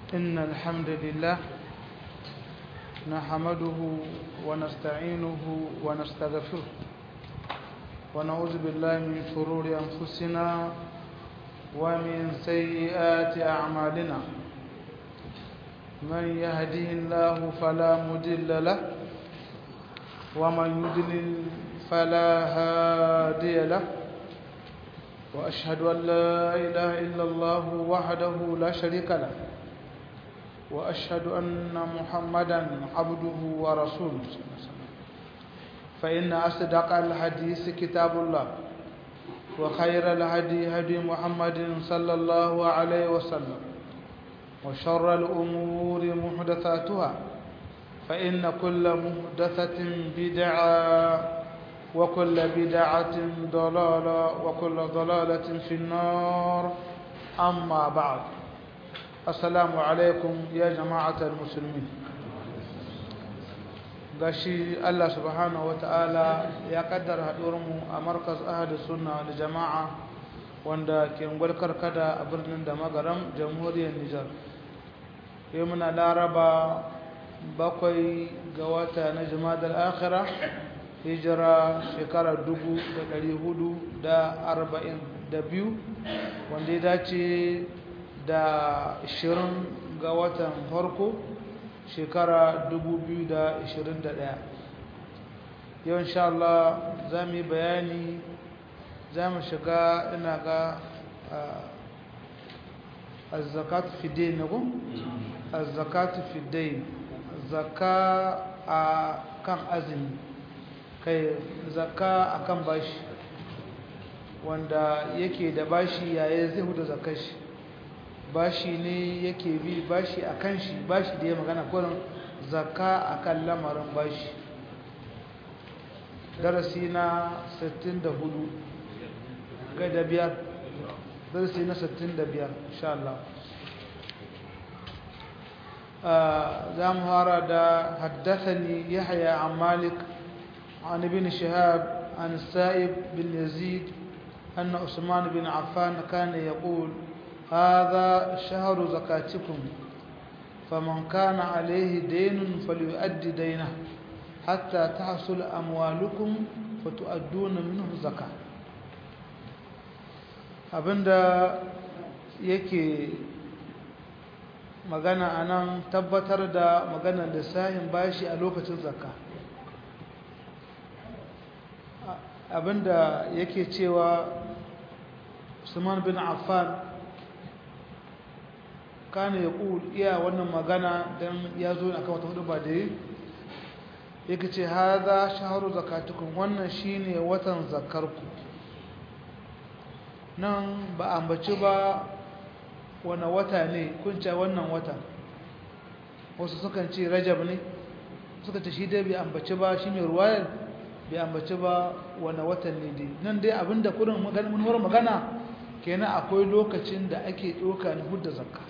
إن الحمد لله نحمده ونستعينه ونستغفره ونعوذ بالله من شرور أنفسنا ومن سيئات أعمالنا من يهده الله فلا مضل له ومن يضلل فلا هادي له وأشهد أن لا إله إلا الله وحده لا شريك له وأشهد أن محمدا عبده ورسوله فإن أصدق الحديث كتاب الله وخير الهدي هدي محمد صلى الله عليه وسلم وشر الأمور محدثاتها فإن كل محدثة بدعة وكل بدعة ضلالة وكل ضلالة في النار أما بعد السلام عليكم يا جماعة المسلمين gashi Allah subhanahu ta'ala ya kaddara haɗuwarmu a markaz ahadu sunna da jama'a wanda ke gwalkar kada a birnin da magaram jamhuriyar Nijar yau muna laraba bakwai ga wata na jimadar akhira hijira shekarar dubu da ɗari hudu da arba'in da biyu wanda ya dace da ashirin ga watan farko shekara dubu biyu da ashirin da ɗaya yau insha Allah za mu yi bayani za mu shiga ina ga azzakatu fidai na gun? azzakatu fidai zaka a kan azumi kai zakka akan bashi wanda yake da bashi yayin zai huda zakkar shi bashi ne yake bi bashi akan shi bashi da ya magana kurin zakka akan lamarin bashi darasi na 64 ga da biyar darasi na 65 insha Allah za mu fara da haddathani yahya an malik عن ابن شهاب عن السائب بن يزيد أن عثمان بن عفان كان يقول هذا شهر زكاتكم فمن كان عليه دين فليؤدي دينه حتى تحصل أموالكم فتؤدون منه زكاة abinda yake magana anan tabbatar da maganar lissafin bashi a lokacin zakka abinda yake cewa Usman bin Affan kana ya ƙul iya wannan magana don ya zo akan wata hudu ba da yi yake ce haza shaharu zakatukun wannan shine watan zakarku nan ba ambaci ba wani wata ne kunce wannan wata wasu sukan ce rajab ne suka ce shi dai bai ambaci ba shi mai ruwayar bai ambaci ba wani watan ne dai nan dai abinda kudin manuwar magana kenan akwai lokacin da ake ɗauka na hudda zakka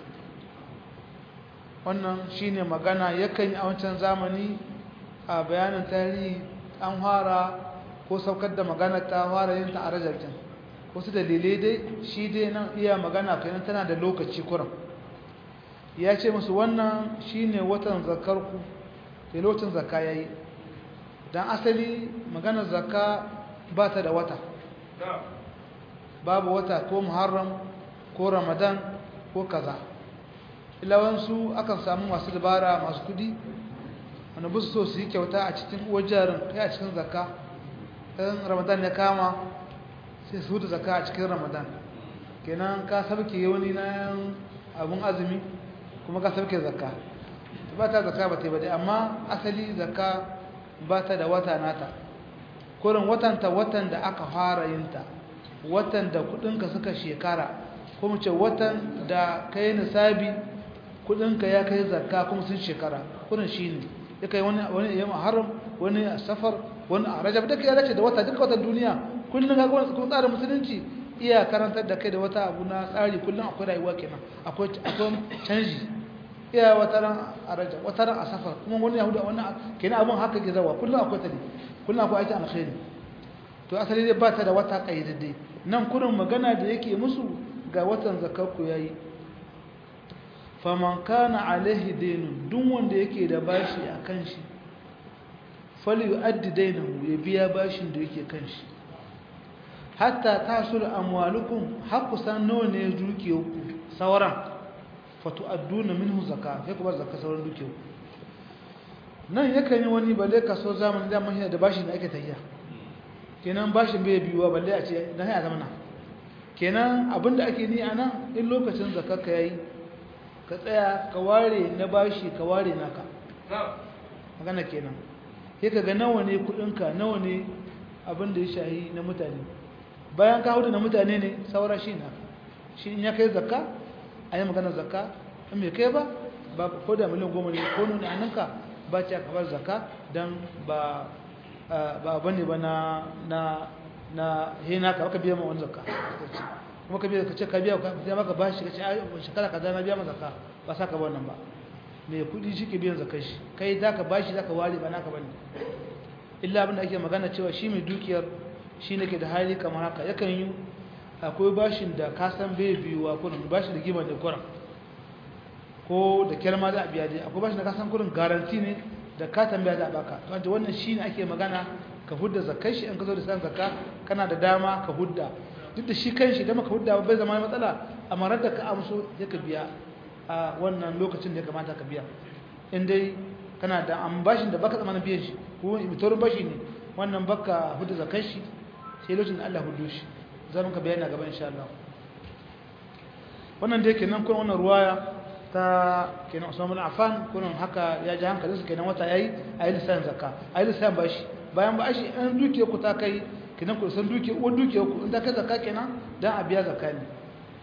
wannan shine magana yakan yi a wancan zamani a bayanin tarihi an fara ko saukar da magana ta fara yin ta a rajarkin wasu dalilai dai shi dai nan iya magana kenan tana da lokaci kuran ya ce musu wannan shine watan zakarku da lokacin zakka ya yi don asali maganar zakka ba ta da wata babu wata ko muharram ko ramadan ko kaza ilawansu akan samu masu dabara masu kudi wanda busu so su yi kyauta a cikin wajarin kai a cikin zakka ɗan ramadan ya kama sai su hudu zakka a cikin ramadan kenan ka sabke wani na abun azumi kuma ka sabke zakka ba ta zakka ba ta yi ba dai amma asali zakka ba ta da wata nata kurin watanta watan da aka fara yinta watan da kudinka suka shekara kuma ce watan da ka yi nisabi kudinka ya kai zakka kuma sun shekara kurin shi ne ya kai wani wani ya haram wani a safar wani a rajab duka ya dace da wata duka watan duniya kullum ga kuma tsarin musulunci iya karantar da kai da wata abu na tsari kullum akwai rayuwa kenan akwai canji iya wata ran a raja wata ran a safar kuma wani yahuda wani kenan abun haka ke zawa kullum akwai tali kullum akwai aiki alkhairi to asali dai ba ta da wata kayyadadde nan kurin magana da yake musu ga watan zakarku yayi faman kana alaihi dainun duk wanda yake da bashi a kan shi fali yu'addi dainahu ya biya bashin da yake kan shi hatta tasul amwalukum haqqu san nawa ne dukiyarku sauran fatu adduna minhu zakka sai ku bar zakka sauran dukiyarku nan yakan yi wani balle kaso zamanin da mun da bashin da ake tayya kenan bashin bai biyuwa balle a ce dan ya zama nan kenan abinda ake ni anan in lokacin zakka ka yayi ka tsaya ka ware na bashi ka ware naka magana kenan sai ka ga nawa ne kudinka nawa ne abin da ya shahi na mutane bayan ka hudu na mutane ne saura shi na shi in ya kai zakka a yi magana zakka in mai kai ba ba ko da miliyan goma ne ko nuna annanka ba ce ka bar zakka don ba ba bane ba na na na hina ka baka biya ma wani zakka kuma ka biya ka ce ka biya ka sai maka bashi ka ce shekara kaza na biya ma zakka ba sa ka ba wannan ba mai kudi shi ke biyan zakar shi kai za ka bashi za ka ware ba naka bane illa abinda ake magana cewa shi mai dukiyar shi ne ke da hali kamar haka yakan yi akwai bashin da ka san bai biyuwa kurin bashin da gima da kurin ko da kyar ma za a biya dai akwai bashin da ka san kurin garanti ne da ka tambaya za a baka to wannan shi ne ake magana ka hudda zakar shi in ka zo da san zakka kana da dama ka hudda duk da shi kan shi da maka hudda bai zama matsala amma radda ka amso ya ka biya a wannan lokacin da ya kamata ka biya in dai kana da an bashin da baka zama na biyan shi ko imitorin bashi ne wannan baka hudu zakar shi sai lokacin da Allah hudu shi za mu ka bayani a gaba insha Allah wannan dai kenan kuma wannan ruwaya ta kenan Usman bin Affan kullun haka ya ji hankalin su kenan wata yayi ayi lisan zakka ayi lisan bashi bayan bashi an duke ku ta kai kenan ku san duke uwar duke ku in ta kai zakka kenan dan a biya zakka ne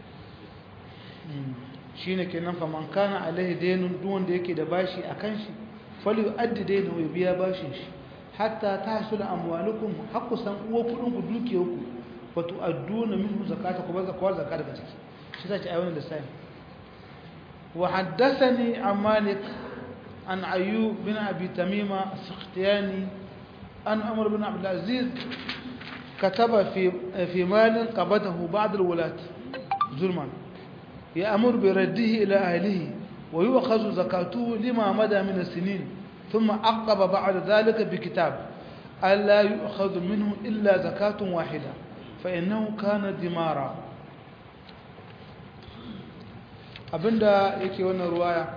shine kenan fa man kana alaihi daynun duk wanda yake da bashi akan shi fali yu'addi daynahu ya biya bashin shi hatta tahsul amwalukum haqqu san uwa kudin ku dukiyar ku fa tu'adduna minhu zakata ku baza kwar zakata daga ciki shi zai ci ayyukan da sai wa haddathani an malik an ayyub bin abi tamima as-sakhtiyani an umar bin abdul aziz كتب في في مال قبضه بعض الولاة ظلما يأمر برده إلى أهله ويؤخذ زكاته لما مدى من السنين ثم عقب بعد ذلك بكتاب ألا يؤخذ منه إلا زكاة واحدة فإنه كان دمارا abinda yake wannan ruwaya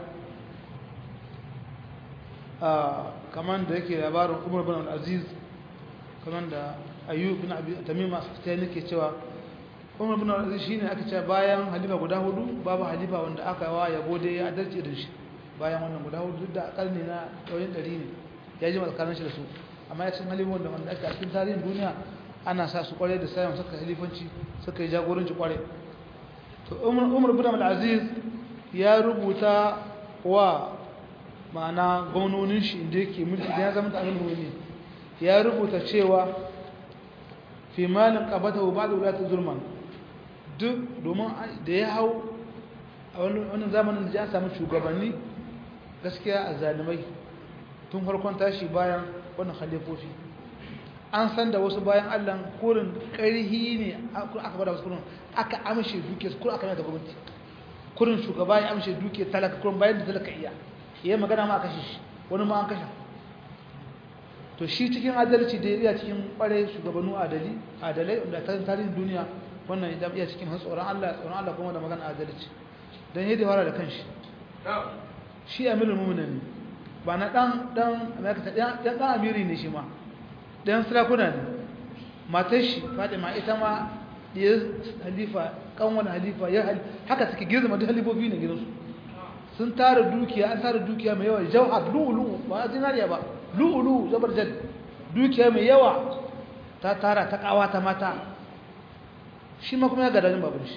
kaman da yake labarin umar bin al-aziz kaman da ayyub bin abi tamima sai nake cewa umar bin al-aziz shine aka ce bayan halifa guda hudu babu halifa wanda aka wa yabo dai ya adalci da shi bayan wannan guda hudu duk da karni na ɗauyin ɗari ne ya ji matsakanin shi da su amma ya cin halifan wanda wanda ake a cikin tarihin duniya ana sa su kwarai da sayan suka halifanci suka yi jagoranci kwarai to umar bin al-aziz ya rubuta wa ma'ana gwamnonin shi inda yake mulki da ya zama da amin ne ya rubuta cewa fi malin qabata wa ba'da ulati zulman duk domin da ya hau a wannan zamanin da ya samu shugabanni gaskiya a zalimai tun farkon tashi bayan wannan khalifofi an san da wasu bayan Allah kurin ƙarhi ne aka bada wasu kurin aka amshe duke su kurin aka mai da gwamnati kurin shugaba ya amshe duke talaka kurin bayan da talaka iya iya magana ma a kashe shi wani ma an kashe to shi cikin adalci da iya cikin kware shugabannu adali adalai da ta tarihin duniya wannan idan iya cikin tsoron Allah tsoron Allah kuma da magana adalci dan yadda fara da kanshi shi amirul mu'minin ba na dan dan Amerika dan dan amiri ne shi ma dan sarakuna ne matar shi Fatima ita ma diyar halifa kanwan halifa ya haka suke girma da halifofi ne gidansu sun tara dukiya an tara dukiya mai yawa jawhar lu'ulu ba zinariya ba lu'ulu zabarjad dukiya mai yawa ta tara ta kawa ta mata shi ma kuma ya gada jin babin shi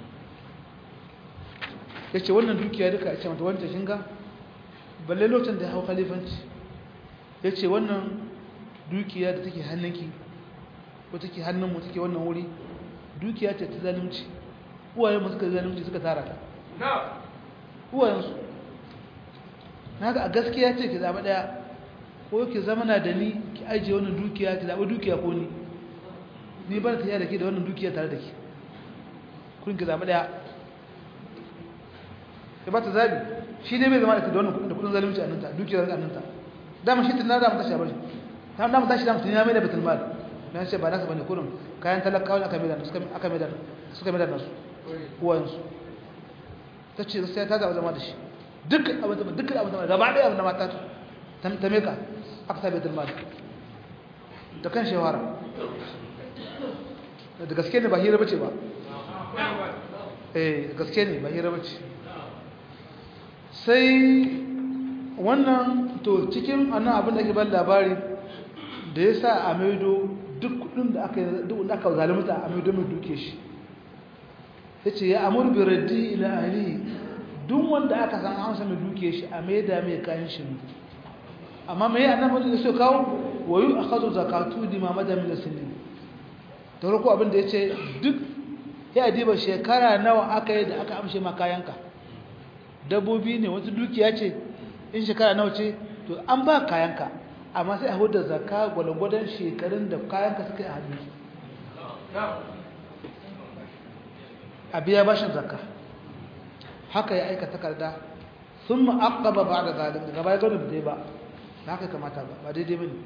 ya ce wannan dukiya duka ya ce mata wancan shinga balle lokacin da ya hau khalifanci ya ce wannan dukiya da take hannunki ko take hannunmu take wannan wuri dukiya ce ta zalunci uwayenmu suka zalunci suka tara ta uwayensu na ga a gaskiya ce ki zaɓa ɗaya ko ki zama na da ni ki ajiye wannan dukiya ki zaɓi dukiya ko ni ni ba ta yi da ke da wannan dukiya tare da ke kun ki zaɓi ɗaya ya ba ta zabi shi dai bai zama da wannan da kudin zalunci a nanta dukiyar a nanta dama shi tunan da mu tashi a bashi ta dama tashi da mutum ya mai da batul mal dan ce ba nasa bane kurin kayan talakawa aka mai da suka aka mai da suka mai da nasu uwansu tace sai ta zama da shi duk abin da duk abin da gaba daya abin da mata ta ta meka aka sa batul mal da kan shawara da gaske ne ba hira bace ba eh gaske ne ba hira bace sai wannan to cikin annan abin da ake ban labari da ya sa a maido duk kudin da aka duk da aka zalunta a maido mai duke shi yace ya amur bi raddi ila ahli duk wanda aka san an san duke shi a maida mai kayan shi amma mai annabi da so kawo wayu akhadhu zakatu di ma madam min sinin to roko abin da yace duk ya diba shekara nawa aka yi da aka amshe ma kayanka dabbobi ne wata dukiya ce in shekara nawa ce to an ba kayanka amma sai a huda zakka gwalgwadon shekarun da kayanka suka yi a hannu a biya bashin zakka haka ya aika takarda sun ma'aƙaba ba da zalin gaba ya gano da ba na haka kamata ba ba daidai ba ne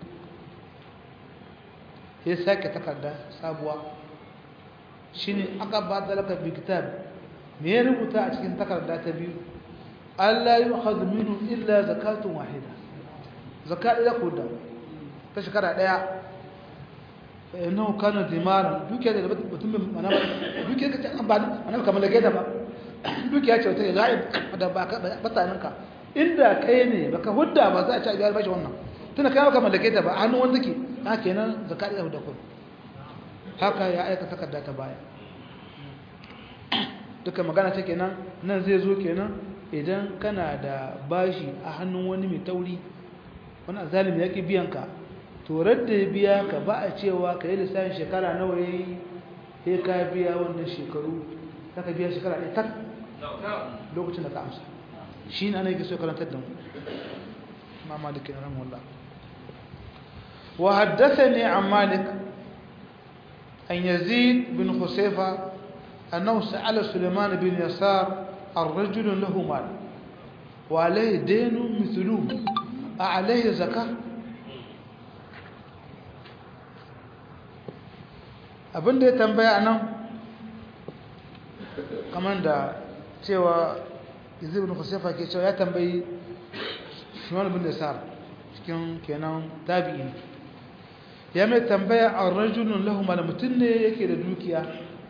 ya sake takarda sabuwa shi ne aka ba da laka bikitab me ya rubuta a cikin takarda ta biyu Allah yi wa minu illa zakatun wahida zaka ɗaya ko da ta shekara ɗaya innahu kana dimaran dukiya da mutum mana dukiya ka an ba ana kamar da gaida ba dukiya ce wata zai da ba bataninka inda kai ne baka hudda ba za a ci biyar bashi wannan tunda kai baka mallake ta ba hannun wanda ke ha kenan zakka da hudda kun haka ya aika takarda ta baya duka magana ce kenan nan zai zo kenan idan kana da bashi a hannun wani mai tauri wani zalimi yake biyan ka to radda ya biya ka ba a cewa ka yi lissafin shekara nawa ya yi sai ka biya wannan shekaru za ka biya shekara ɗaya tak lokacin da ka amsa shi ne ana yi so karantar da mu ma malikin ran wallah wa haddathani an malik an yazid bin husayfa annahu sa'ala sulaiman bin yasar الرجل له مال وعليه دين مثله أعليه زكاة abin da ya tambaya nan kamar da cewa izir bin kusurfa ke cewa ya tambayi shuman bin da sar cikin kenan tabi'i ya mai tambaya a rajulun lahuma da mutum ne yake da dukiya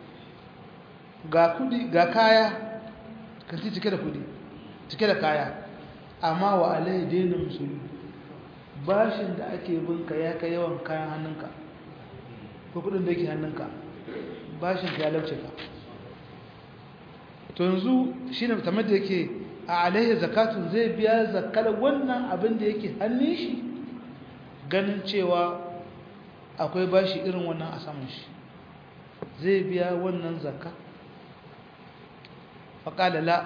ga kudi ga kaya kanti cike da kudi cike da kaya amma wa alai daina musulmi bashin da ake binka ya kai yawan kayan hannunka ko kudin da yake hannunka bashin ka ya lauce ka to yanzu shine tamar da yake a alaihi zakatun zai biya zakar wannan abin da yake hannun shi ganin cewa akwai bashi irin wannan a saman shi zai biya wannan zakka faƙala la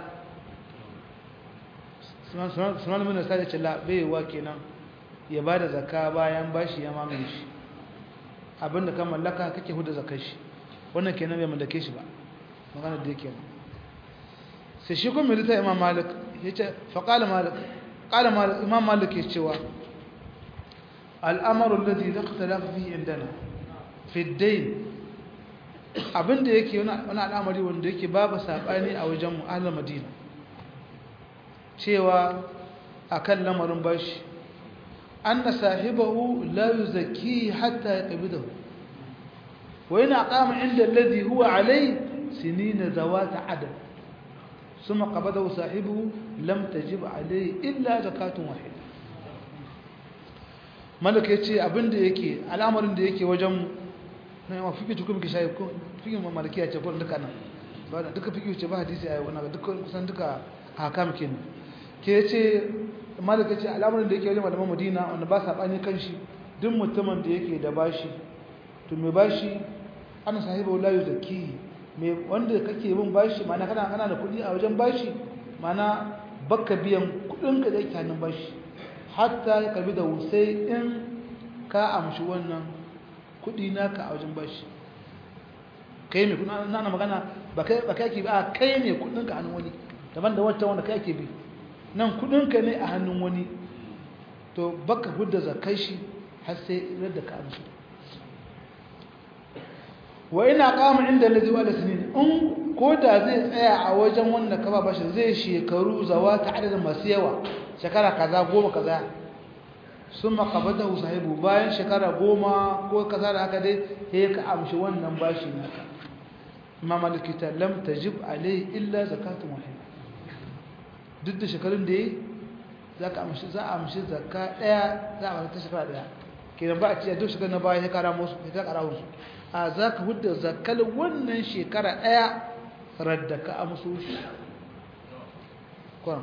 sunan min sa da ce la bai wa kenan ya ba da zakka bayan bashi ya mamaye shi abinda ka mallaka kake huda zakar shi wannan kenan bai mallake shi ba magana da yake sai shi kuma milita imam malik yace fa qala malik qala malik imam malik yace cewa al'amaru alladhi ikhtalaf fihi indana fi ad-dayn abinda yake wani al'amari wanda yake babu sabani a wajen mu ahlul madina cewa akan lamarin bashi أن صاحبه لا يزكيه حتى يقبضه وإن أقام عند الذي هو عليه سنين ذوات عدد ثم قبضه صاحبه لم تجب عليه إلا زكاة واحدة ملك يتي أبن دي يكي الأمر دي يكي وجم na fiki tukun ki shayi ko fiki ma malikiya ce ko duka nan ba duka fiki ce ba hadisi ayi wannan duka kusan duka hakam kenan ke ce malaka ce al'amarin da yake wajen malaman madina wanda ba saɓani kan shi duk mutumin da yake da bashi to mai bashi ana sahiba la yuzaki mai wanda kake bin bashi mana kana kana da kuɗi a wajen bashi mana baka biyan kuɗin ka da yake hannun bashi hatta ya karbi da sai in ka amshi wannan kuɗi naka a wajen bashi kai mai kuɗi na magana ba kai ba kai ba kai ne kuɗin ka hannun wani daban da wancan wanda kai ake bi nan kudinka ne a hannun wani to baka hudda zakai shi har sai da ka amsu wa ina kama inda lazi wa sinin in ko da zai tsaya a wajen wanda ka ba bashi zai shekaru zawa ta adadin masu yawa shekara kaza goma kaza sun makabata sahibu bayan shekara goma ko kaza da haka dai ya ka amshi wannan bashi naka imam alikita lam tajib alai illa zakatun wahid duk da shekarun da yi za ka amshi za a amshi zakka daya za a wata shekara daya kenan ba a ce duk shekara na baya ya kara musu ya kara musu a za ka hudda zakkal wannan shekara daya radda ka amsu shi kwan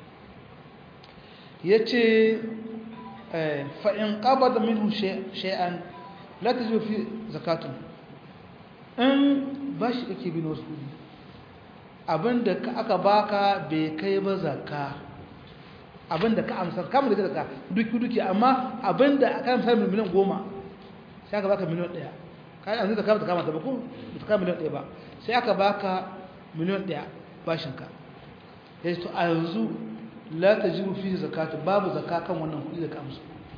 ya ce fa'in ƙabada minhu shay'an la ta fi zakatun in ba shi kake bin wasu kudi abinda aka baka bai kai ba zakka abinda ka amsar kamar da zakka duki duki amma abinda aka amsar miliyan goma sai aka baka miliyan ɗaya kayan an zai zakka ta kamata ba ko ta kama miliyan ɗaya ba sai aka baka miliyan ɗaya bashinka ya ce to a yanzu la ta jiru fi zakatu babu zakka kan wannan kuɗi da ka amsa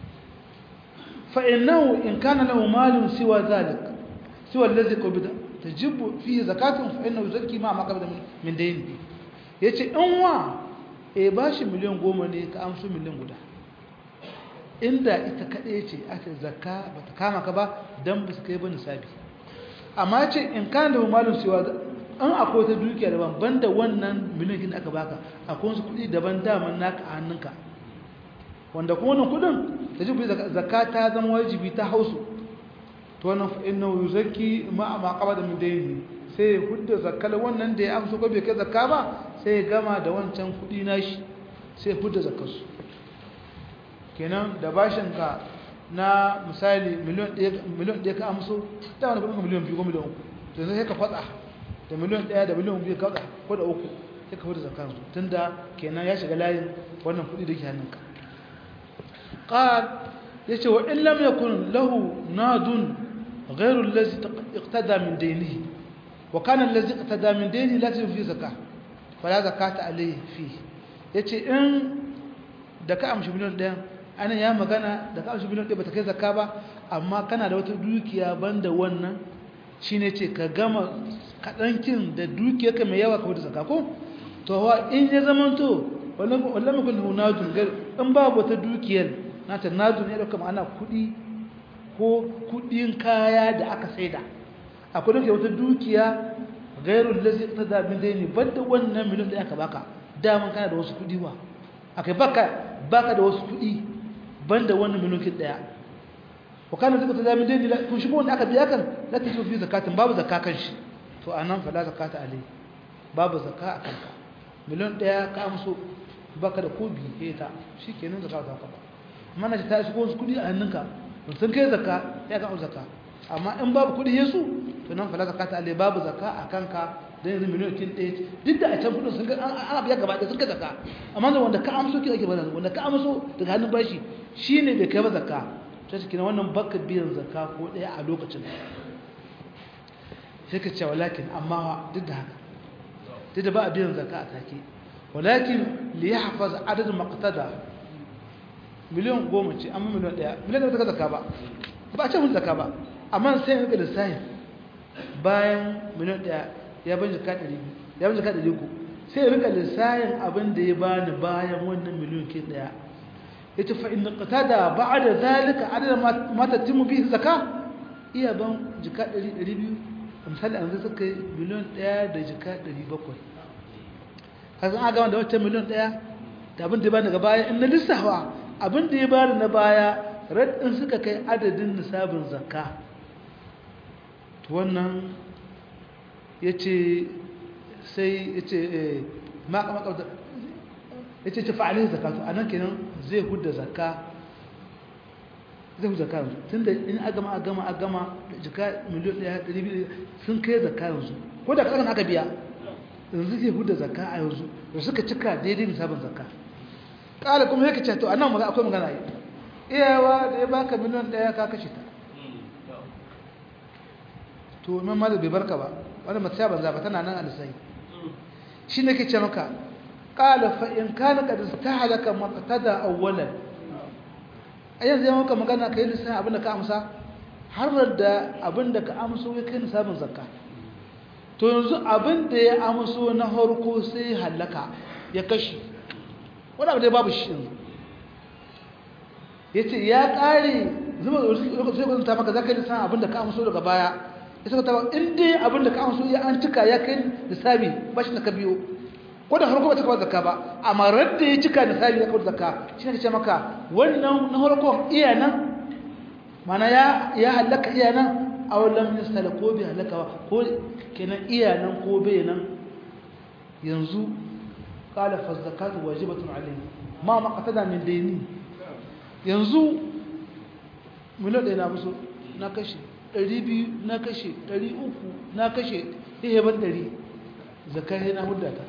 فإنه إن كان له مال سوى ذلك سوى الذي قبض تجب فيه زكاة فإنه يزكي ما ما قبض من دين yace in wa e bashi miliyan goma ne ka amsu miliyan guda inda ita kaɗai ce aka zakka ba ta kama ka ba don ba su kai ba nisabi amma ce in kan da malin siwa an akwai ta dukiya daban banda wannan miliyan da aka baka akwai wasu kuɗi daban daman naka a hannunka wanda kuma wannan kudin ta ji zakka ta zama wajibi ta hausu to wannan fa innahu yuzakki ma ma qabada min dayni sai hudda zakkal wannan da ya amsa ko bai kai zakka ba sai ya gama da wancan kudi nashi sai hudda zakkar su kenan da bashin ka na misali miliyan 1 miliyan 1 ka amso da wani kudin miliyan 2 ko miliyan 3 to sai ka fatsa da miliyan 1 da miliyan 2 ka ko da uku sai ka hudda zakkar su tunda kenan ya shiga layin wannan kudi da ke hannunka قال يتي وإن لم يكن له ناد غير الذي اقتدى من دينه وكان الذي اقتدى من دينه لا تجب فيه زكاة فلا زكاة عليه فيه يتي إن دكا أمشي مليون دين أنا يا مغانا دكا أمشي مليون دين بتكي زكاة با أما كان da wata dukiya banda wannan shine ce ka gama kadankin da dukiyarka mai yawa ka wuce zakka ko to in ya zamanto wallan kun hunadun gar in babu wata dukiyar nata nadun ya dauka ma'ana kudi ko kudin kaya da aka saida akwai dauke wata dukiya gairul lazi tada min daini banda wannan miliyan da aka baka daman kana da wasu kudi wa akai baka baka da wasu kudi banda wannan miliyan daya wa kana zaka tada min daini kun shi wanda aka biya kan la ta fi zakatin babu zakakan shi to anan fa la zakata alai babu zakka akan ka miliyan daya ka amso baka da ko biye ta shikenan zakka za ka ba amma na ta shigo wasu kudi a hannunka sun kai zakka ya ka zakka amma in babu kudi yesu to nan fa zakata alai babu zakka a kanka dan yanzu miliyan kin ɗaya duk da a can kudin sun ga an biya gaba da sun kai zakka amma da wanda ka amso ki ake bada wanda ka amso daga hannun bashi shine bai kai ba zakka to shi wannan baka biyan zakka ko ɗaya a lokacin sai ka ce walakin amma duk da haka duk da ba a biyan zakka a take walakin li yahfaz adad maqtada miliyan goma ce amma miliyan daya miliyan da ta zakka ba ba a ce mun zakka ba amma sai ga lissafi bayan miliyan daya ya ban jaka 200 ya ban jaka 300 sai ya rika lissafin abin da ya bani bayan wannan miliyan ke daya yace fa in qatada ba'da zalika adad ma tatimu bihi zakka iya ban jaka 200 misali an suka yi miliyan ɗaya da jika ɗari bakwai kasan a gama da wata miliyan ɗaya da abin da ya bani daga baya in na lissawa abin da ya bani na baya raɗin suka kai adadin nisabin zakka wannan ya ce sai ya ce makamaka ya ce fa'alin zakatu a nan kenan zai hudda zakka zai fi zaka yanzu tun da in a gama a gama a gama jika miliyan ɗaya ɗari biyu sun kai zaka yanzu ko da ƙasar aka biya yanzu zai huda zaka a yanzu da suka cika daidai nisabin zaka ƙala kuma yake ce to a nan maza akwai magana yi iyawa da ya baka miliyan ɗaya ka kashe ta to imam malik bai barka ba wani matsaya banza ba tana nan a lissahi shi ne ke ce maka qala fa in kana qad istahlaka maqtada awwalan ayan zai maka magana kai lissan abin da ka amsa har da abin da ka amso ya kai nisabin zakka to yanzu abin da ya amso na harko sai halaka ya kashi wani abu da babu shi yanzu ya ce ya ƙare zuma lokacin sai kwanta maka za ka yi lissan abin da ka amso daga baya ya saka taba in dai abin da ka amso ya an cika ya kai nisabi ba shi na ka biyo ko da harko ba ta kawar zakka ba amma radda ya cika nisabi ya kawar zakka shi ne ce maka wannan na harko iya nan mana ya halaka iya nan a wallan misali ko bai halaka ba ko kenan iya nan ko bai nan yanzu kala fa zakatu wajibatun alayhi ma maqatada min dayni yanzu miliyan ɗaya na musu na kashe ɗari biyu na kashe ɗari uku na kashe ihe ban ɗari zakar na hudda ta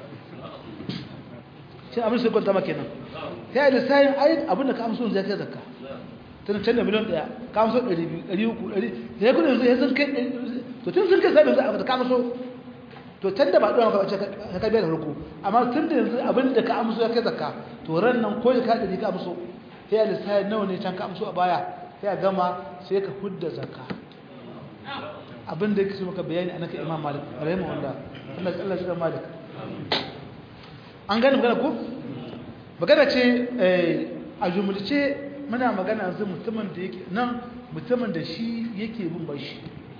shi abin sai kwanta maka nan ya yi da sayin ayi abin da ka amso zai kai zakka tun can da miliyan ɗaya ka amso ɗari biyu ɗari uku ɗari da ya kudin ya sun kai to tun sun kai sabin za a fata ka amso to can da ba ɗora maka wace ka biya da farko amma tun da yanzu abin da ka amso ya kai zakka to ran nan ko ka ɗari ka amso sai a lissafi nawa ne can ka amso a baya sai a gama sai ka hudda zakka abin da yake so maka bayani anaka imam malik rahimu wanda Allah Allah shi da malik an gane magana ko magana ce a jumulce muna magana yanzu mutumin da yake nan mutumin da shi yake bin bashi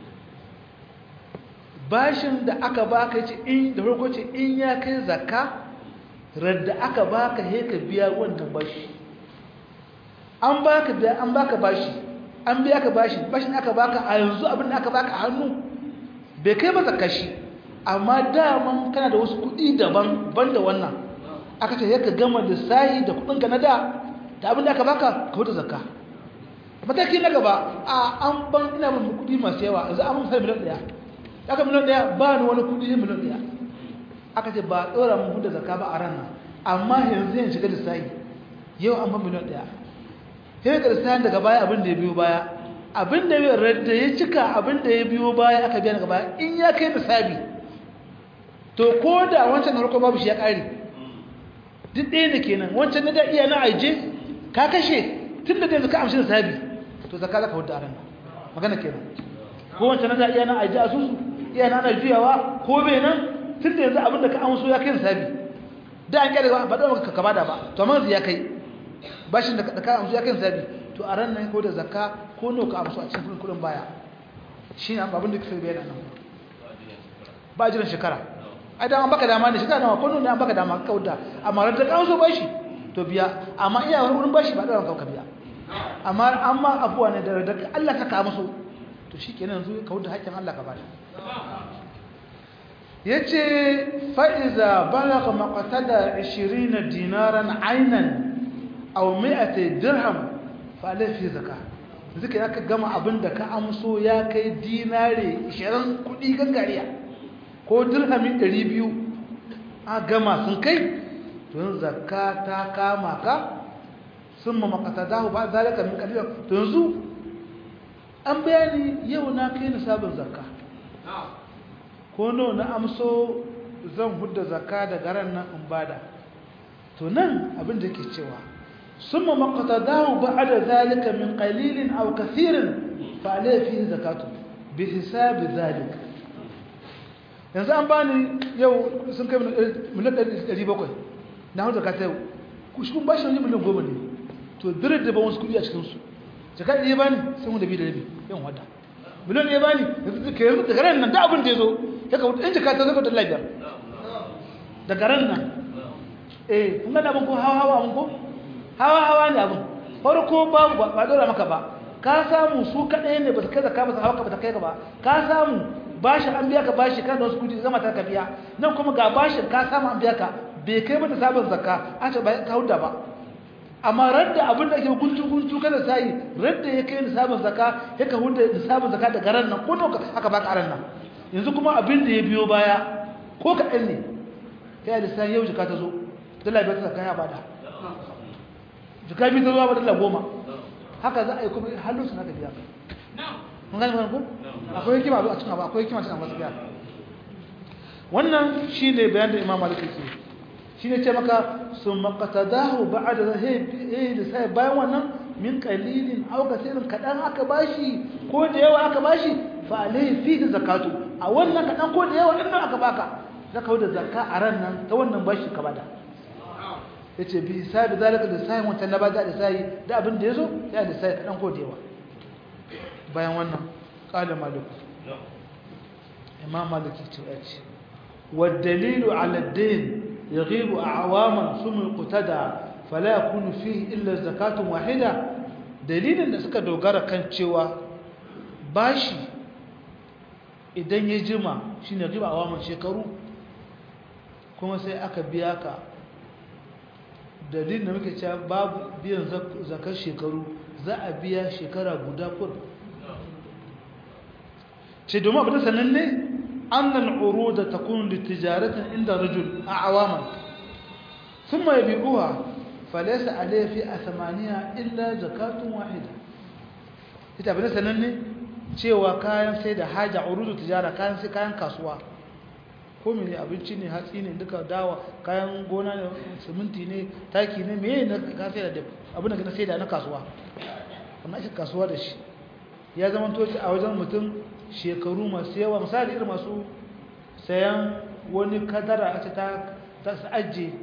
bashin da aka baka ce in da farko ce in ya kai zakka radda aka baka he ka biya wannan bashi an baka da an baka bashi an biya ka bashi bashin aka baka a yanzu abin da aka baka a hannu bai kai ba zakka shi amma daman kana da wasu kuɗi daban ban da wannan aka ce ka gama lissahi da kuɗinka na da da abin da aka baka ka wuta zakka mataki na gaba a an ban ina ban kuɗi masu yawa yanzu an mun sai miliyan ɗaya aka miliyan ɗaya ba ni wani kuɗi miliyan ɗaya aka ce ba ɗora mun huda zakka ba a ran nan amma yanzu yin shiga lissahi yau an ban miliyan ɗaya sai ga lissahin daga baya abin da ya biyo baya abin da ya cika abin da ya biyo baya aka biya daga baya in ya kai lissafi to ko da wancan harko babu shi ya ƙare duk ɗaya da kenan wancan na da iya na aije ka kashe tun da yanzu ka amshi da sabi to zaka zaka wadda aran magana kenan ko wancan na da iya na aije asusu iya na ana juyawa ko bai nan tun da yanzu abin da ka amso ya kai sabi da an kyale ba da maka ka bada ba to amma ya kai bashin da ka amso ya kai sabi to a ran nan ko da zakka ko no ka amso a cikin kudin baya shine abin da kake bayyana nan ba jiran shekara ai da an baka dama ne shi nawa ko ne an baka dama ka kauda amma ran ta kawo so bashi to biya amma iya wani wurin bashi ba da ka biya amma amma afuwa ne da da Allah ka ka musu to shikenan yanzu ka wuce hakkin Allah ka bada yace fa iza balagha maqtada 20 dinaran aynan aw 100 dirham fa alayhi zakah zaka ya ka gama abin da ka amso ya kai dinare 20 kudi gangariya ko dirhamin 200 a gama sun kai tun zakka ta kama ka sun ma makatadahu ba zalika min kalila to yanzu an bayani yau na kai nisabin zakka ko no na amso zan hudda zakka daga ran nan in bada to nan abin da yake cewa sun ma makatadahu ba'da zalika min qalilin aw kathirin fa alayhi fihi zakatu bi hisabi zalika yanzu an bani yau sun kai miliyan ɗari bakwai na hau zakata yau kushkun bashi wani miliyan goma ne to birar da ba wasu kudi a cikinsu jaka ɗaya bani sun wanda bi da rabi yan wata miliyan ɗaya bani yanzu ka yanzu daga ran nan da abin da ya zo ya ka wuta in jaka ta zaka dala biyar daga ran nan eh kun gana abin ko hawa hawa abin ko hawa hawa ne abin farko babu ba dora maka ba ka samu su kaɗai ne ba su kai zaka ba su hawa ka ba ta kai ka ba ka samu bashi an biya ka bashi kan da wasu kudi zama ta ka biya nan kuma ga bashin ka samu an biya ka bai kai mata sabon zakka a ce ba ka huda ba amma radda abin da ake guntu guntu kada sai radda ya kai nisabin zakka ya ka huda nisabin zakka daga ran nan ko aka baka aran nan yanzu kuma abin da ya biyo baya ko ka ɗan ne kai da sai yau jika ta zo dala biyar ta zakka ya bada jika biyu ta zo ba dala goma haka za a yi kuma halin su na ka biya mun gane ko akwai hikima a cikin abu akwai hikima cikin abu gaskiya wannan shine bayan da Imam Malik yake shi ne ce maka sun makatadahu ba da zai da sai bayan wannan min kalilin auka sirin kaɗan aka bashi ko da yawa aka bashi fa alaihi fi da zakatu a wannan kaɗan ko da yawa ɗin aka baka zaka da zakka a ran nan ta wannan bashi ka bada ya ce bi sabi zalika da sayin wancan na bada da sayi da abin da ya zo ya da sayi kaɗan ko da yawa bayan wannan ƙala maliku imam maliki ce ya ce والدليل على الدين يغيب أعواما ثم القتدى فلا يكون فيه إلا زكاة واحدة دليل da suka dogara kan cewa bashi idan ya jima shine riba awaman shekaru kuma sai aka biya ka dalilin da muke cewa babu biyan zakar shekaru za a biya shekara guda kur ce domin abin sananne أن العروض تكون للتجارة عند رجل أعواما ثم يبيعوها فليس عليه في أثمانها إلا زكاة واحدة ita abin sananne cewa kayan sai da haja urudu tijara kayan sai kayan kasuwa ko mene abinci ne hatsi ne duka dawa kayan gona ne siminti ne taki ne meye na ka sai da abin da na sai da na kasuwa wannan ake kasuwa da shi ya zama toci a wajen mutum shekaru masu yawa misali irin masu sayan wani kadara a ce ta ajiye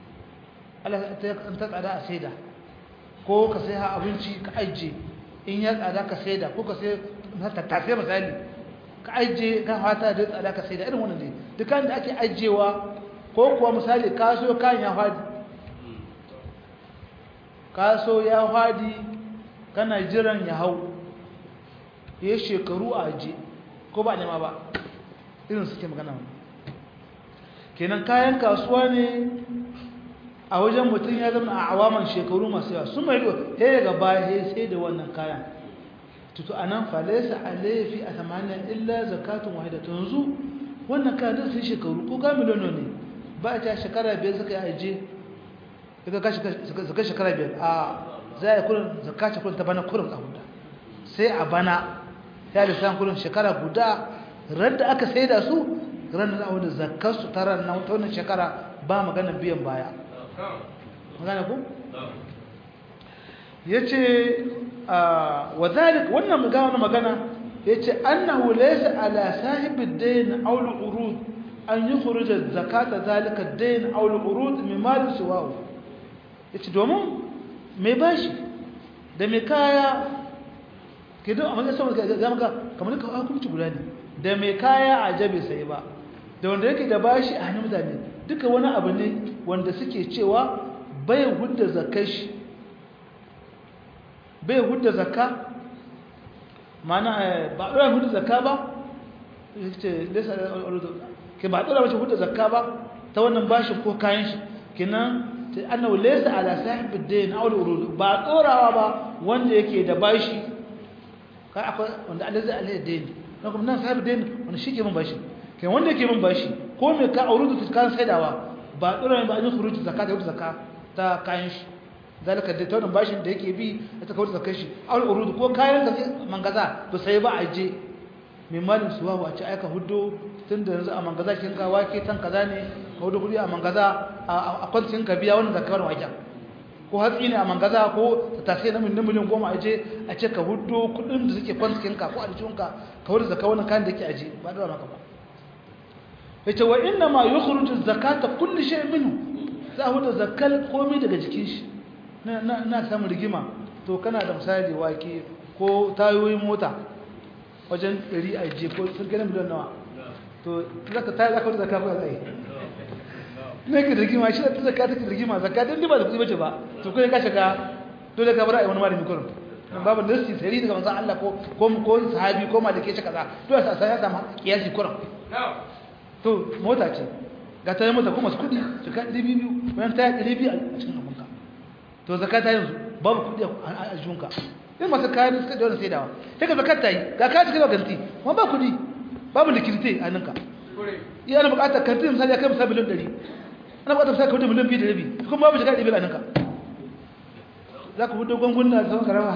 ta tsada a saida ko ka sai ha abinci ka ajiye in ya tsada ka saida ko ka sai tattasai misali ka ajiye kan hata da tsada ka saida irin wannan ne dukkan da ake ajiyewa ko kuwa misali kaso kayan ya hadi kaso ya hadi kana jiran ya hau ya shekaru a aje ko ba nema ba irin suke magana wani kenan kayan kasuwa ne a wajen mutum ya zama a awaman shekaru masu yawa sun mai riwa ya yi gaba ya sai da wannan kayan tutu a nan falaisa a laifi a tamanin illa zakatun wahida ta yanzu wannan kayan da sun shekaru ko ga miliyono ne ba a ta shekara biyar suka yi aje suka shekara biyar a za a yi kurin zakace kurin ta bana kurin a huda sai a bana ya lissan kudin shekara guda ran da aka sai da su ran da wadda zakar su ta ran ta wannan shekara ba magana biyan baya magana ku? ya ce wa zalik wannan magana magana ya ce annahu laysa ala sahibid dayn aw al-urud an yukhrij zakata zalika ad-dayn aw al-urud min mal siwahu yace domin mai bashi da mai kaya ke don a matsayin sama ga maka kamar ka hukunci guda ne da mai kaya a jabe sai ba da wanda yake da bashi a hannun mutane duka wani abu ne wanda suke cewa bai hudda zakar shi bai hudda zakka mana ba a ɗora hudda zakka ba ke ba a ɗora mace hudda zakka ba ta wannan bashin ko kayan shi kenan annahu laysa ala sahib ad-dayn aw al-urud ba ɗorawa ba wanda yake da bashi kai akwai wanda Allah zai alai daini na kuma nan sahibi daini wanda shi ke min bashi kai wanda yake min bashi ko me ka aurudu ta kan saidawa ba dora ba an yi khuruji zakat da zakka ta kayan shi zalika da tawon bashin da yake bi ta kawo zakar shi al urudu ko kayan ka mangaza to sai ba a je mai malin suwa wa ci aika hudu tun da yanzu a mangaza kin ka wake tan kaza ne ka hudu kudi a mangaza a kwancin ka biya wannan zakar waken ko hatsi ne a mangaza ko ta tafi na miliyan goma a je a ce ka hudu kudin da suke kwancikinka ko a jikinka ka wadda zaka wannan kayan da ke aje ba da maka ba ya ce wa inna ma yi kurutun zakata kulli shi minu za a hudu zakal komai daga jikin shi na samun rigima to kana da misali wake ko tayoyin mota wajen 100 a je ko sun gina miliyan nawa to zaka tayi zaka wadda zaka ba zai ne ke rigima shi da zakka take rigima zakka dan ba da kudi bace ba to kai ka shiga dole ka bar ai wani malami kullum dan babu nasi sai daga manzon Allah ko ko ko sahabi ko malike shi kaza dole sai ya samu kiyasi kullum to mota ce ga ta mota kuma su kudi zakka 200 bayan ta 200 a cikin abunka to zakka ta yanzu babu kudi a junka in masu kayan suka da wannan saidawa sai ka zakka ta yi ga ka cikin ganti kuma ba kudi babu likidite a ninka iya ana bukatar kantin misali ya kai misali miliyan 100 ana bukatar sai ka hudu miliyan biyu da rabi kuma babu shiga ɗibi a ninka za ka hudu gwangwuna da sauran karama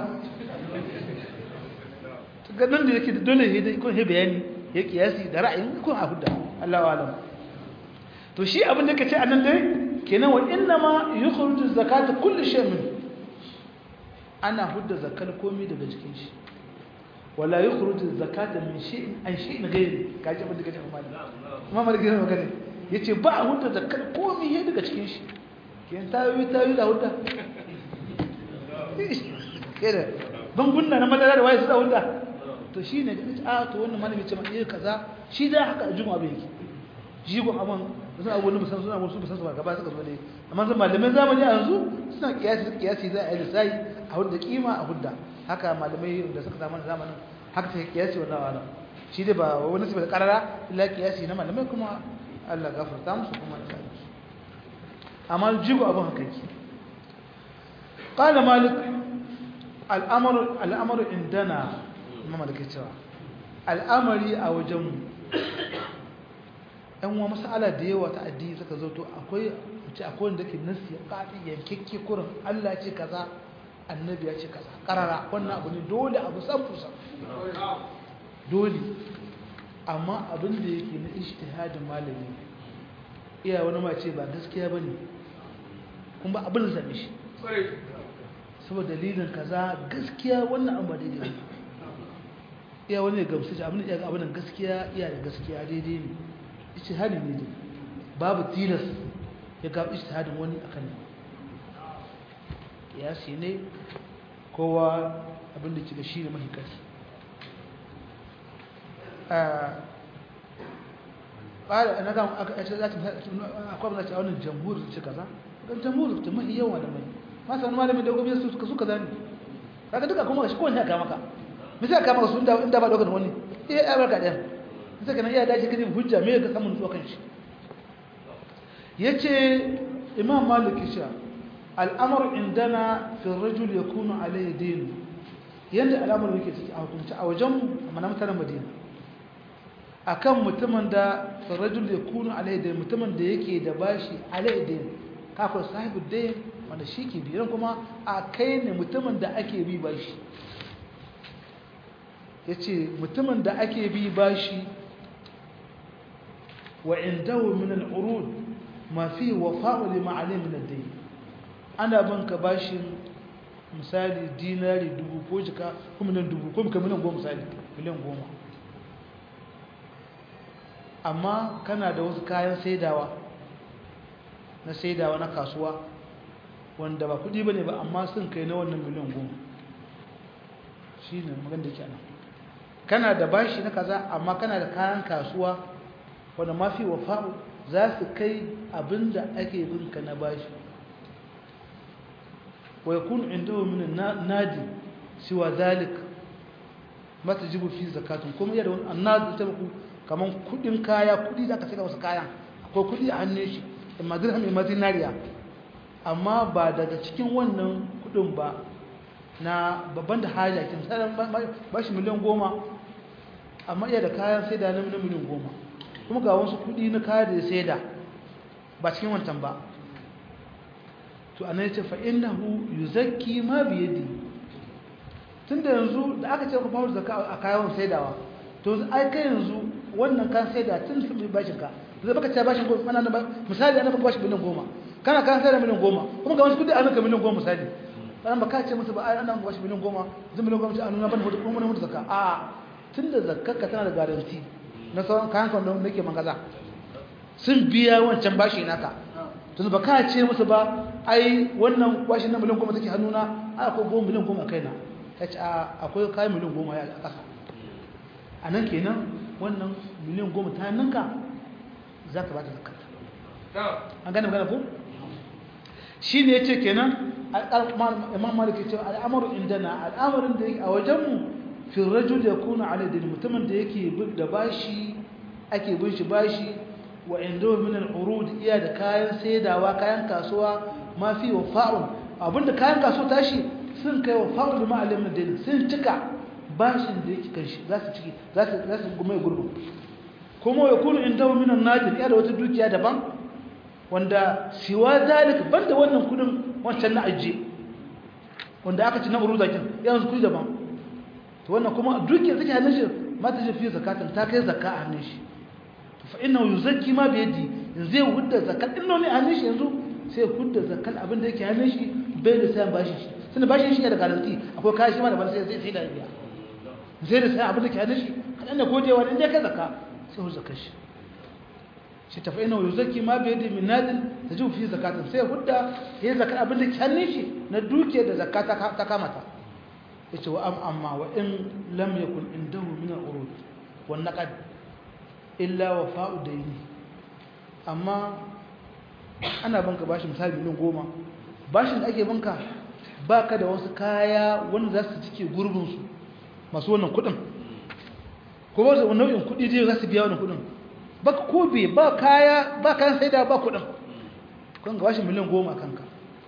ganin da yake dole ya kun he bayani ya kiyasi da ra'ayin kun a hudda Allah wa alam to shi abin da ka ce a nan dai kenan wa inna ma yukhruju zakata kulli shay min ana hudda zakar komai daga cikin shi wala yukhruju zakata min shay'in an shay'in ghayri kaji abin da kaje amfani kuma malaki ne magana yace ba a hudda zakar komai daga cikin shi kenan tayi tayi da hudda keda ban gunna na madara da waye su da hudda to shine a to wannan malami ce ma eh kaza shi da haka juma'a bai yake jigon abin sun abu wani musamman suna wasu musamman gaba suka zo ne amma zan malamai zamani a yanzu suna kiyasi kiyasi za a yi lissayi a hudda kima a hudda haka malamai da suka samu zamanin haka ta kiyasi wannan wala shi dai ba wani su bai karara illa kiyasi na malamai kuma Allah gafarta musu kuma ya kare su amma jigo abin haka yake qala malik al'amru al'amru indana imam malik cewa al'amari a wajenmu yan uwa masala da yawa ta addini suka zo to akwai ce akwai wanda ke nasi ya kafi yankekke kurin Allah ce kaza annabi ya ce kaza karara wannan abu ne dole abu san fusa dole amma abin da yake na ijtihadin malami iya wani ma ce ba gaskiya bane kuma ba abin zabe shi saboda dalilin kaza gaskiya wannan abu ba daidai ne iya wani ya gamsu abin da iya ga abin gaskiya iya da gaskiya daidai ne ijtihadin ne dai babu tilas ya ga ijtihadin wani akan ne kiyasi ne kowa abin da kika shi ne mahikasi ƙara na gama aka ce za ta akwai abin da ta wani jamhur ce kaza don jamhur ta mahi yawa da mai masu wani malamin da gobe su suka suka zane kaga duka kuma shi kowane ya kama ka misali kama ka su inda ba ɗaukar wani iya ya barka ɗaya sai kana iya dace kadin hujja me ga samun tsokan shi yace imam malik sha al'amr indana fi ar-rajul yakunu alayhi din yanda al'amr yake ciki a hukunci a wajen mana mutanen madina akan mutumin da fi ar-rajul yakunu alayhi din mutumin da yake da bashi alayhi din kafin sahibu din wanda shi ke biyan kuma a kai ne mutumin da ake bi bashi yace mutumin da ake bi bashi وعنده من العروض ما فيه وفاء لما عليه من الدين انا بنك باشين misali dinari dubu ko jika ko miliyan dubu ko muka miliyan goma misali miliyan goma amma kana da wasu kayan saidawa na saidawa na kasuwa wanda ba kudi bane ba amma sun kai na wannan miliyan goma shi ne magan da kenan kana da bashi na kaza amma kana da kayan kasuwa wanda mafi wafa'u za su kai abinda ake binka na bashi wa yakun indahu min nadi siwa zalik mata jibu fi zakatun kuma yadda wani annadu ta ku kaman kudin kaya kudi da aka saka wasu kayan akwai kudi a hannun shi imma dirham imma dinariya amma ba daga cikin wannan kudin ba na babban da haja kin sanan bashi miliyan goma amma iya da kayan sai da na miliyan goma kuma ga wasu kudi na kaya da ya saida ba cikin wancan ba to ana yace fa innahu yuzakki ma bi yadi tunda yanzu da aka ce ku fara zakka a kayan saidawa to ai kai yanzu wannan kan saida tun sun bi bashin ka zai baka ta bashin goma ana misali ana baka bashin miliyan goma kana kan saida miliyan goma kuma ga wasu kudi ana ka miliyan goma misali ana baka ce musu ba ai ana bashin miliyan goma zai miliyan goma ce a nuna ban hudu kuma mun zakka a tunda zakkar ka tana da garanti na sauran kayan kan da nake mangaza sun biya wancan bashi naka tun ba ka ce musu ba ai wannan bashi na miliyan goma take hannuna ai akwai goma miliyan goma kaina ta ce akwai kayan miliyan goma ya a ƙasa a nan kenan wannan miliyan goma ta ninka za ka ba ta zakata an gane magana ko shi ne ya ce kenan imam malik ya ce al'amaru indana al'amarin da yake a wajenmu fi rajul ya kuna aladin mutumin da yake da bashi ake bin shi bashi wa inda min al-urud iya da kayan saidawa kayan kasuwa ma fi wafa'un abinda kayan kasuwa tashi sun kai wafa'un da ma'alim din sun cika bashin da yake kan shi za su ciki za su za su gume gurbu kuma ya kunu inda min an-nadir iya da wata dukiya daban wanda siwa zalik banda wannan kudin wancan na ajiye wanda aka ci na uruzakin yanzu kudi daban to wannan kuma dukiyar take hannun shi ma ta fi zakatan ta kai zakka a hannun shi to fa innahu yuzakki ma bi yadi zai hudda zakat din ne a hannun shi yanzu sai hudda zakal abin da yake hannun shi bai da sayan bashi shi tunda bashin shi da garanti akwai kayan shi ma da ban sai sai da biya sai da sayan abin da ke hannun shi kadan da godewa in dai ka zakka sai hu zakar shi shi tafi ina yuzaki ma bai da min nadin ta ji fi zakatun sai hudda ya zakar abin da ke hannun shi na duke da zakata ta kamata yace wa am amma wa in lam yakun indahu min al-urud wan naqad illa wafa'u dayni amma ana banka bashi misali miliyan goma bashin da ake banka baka da wasu kaya wanda za su cike gurbin su masu wannan kudin ko ba su nau'in kudi dai za su biya wannan kudin baka ko be ba kaya ba kan sai da ba kudin kun ga bashi miliyan goma kanka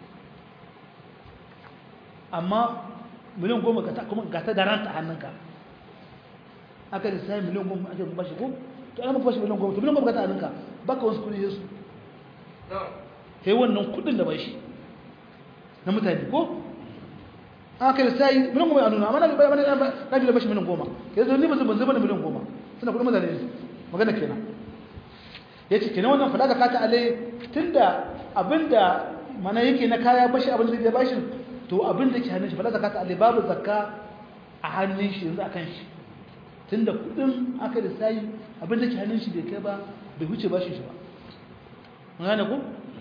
amma miliyan goma ka ta kuma ga ta garanta hannunka aka da sai miliyan goma ake bashi ko to ana maka bashi miliyan goma to miliyan goma ka ta hannunka baka wasu kudi yesu sai wannan kudin da bai shi na mutane ko aka da sai miliyan goma ya nuna amma na bai mana na da bashi miliyan goma ke zo ni ba zan zama da miliyan goma suna kudin mutane ne magana kenan yace kenan wannan fada zakata alai tunda abinda mana yake na kaya bashi abin da ya bashi to abin da ke hannun shi fada zakata alai babu zakka a hannun shi yanzu akan shi tunda kudin aka da sai abin da ke hannun shi bai kai ba bai huce bashin shi ba gane ku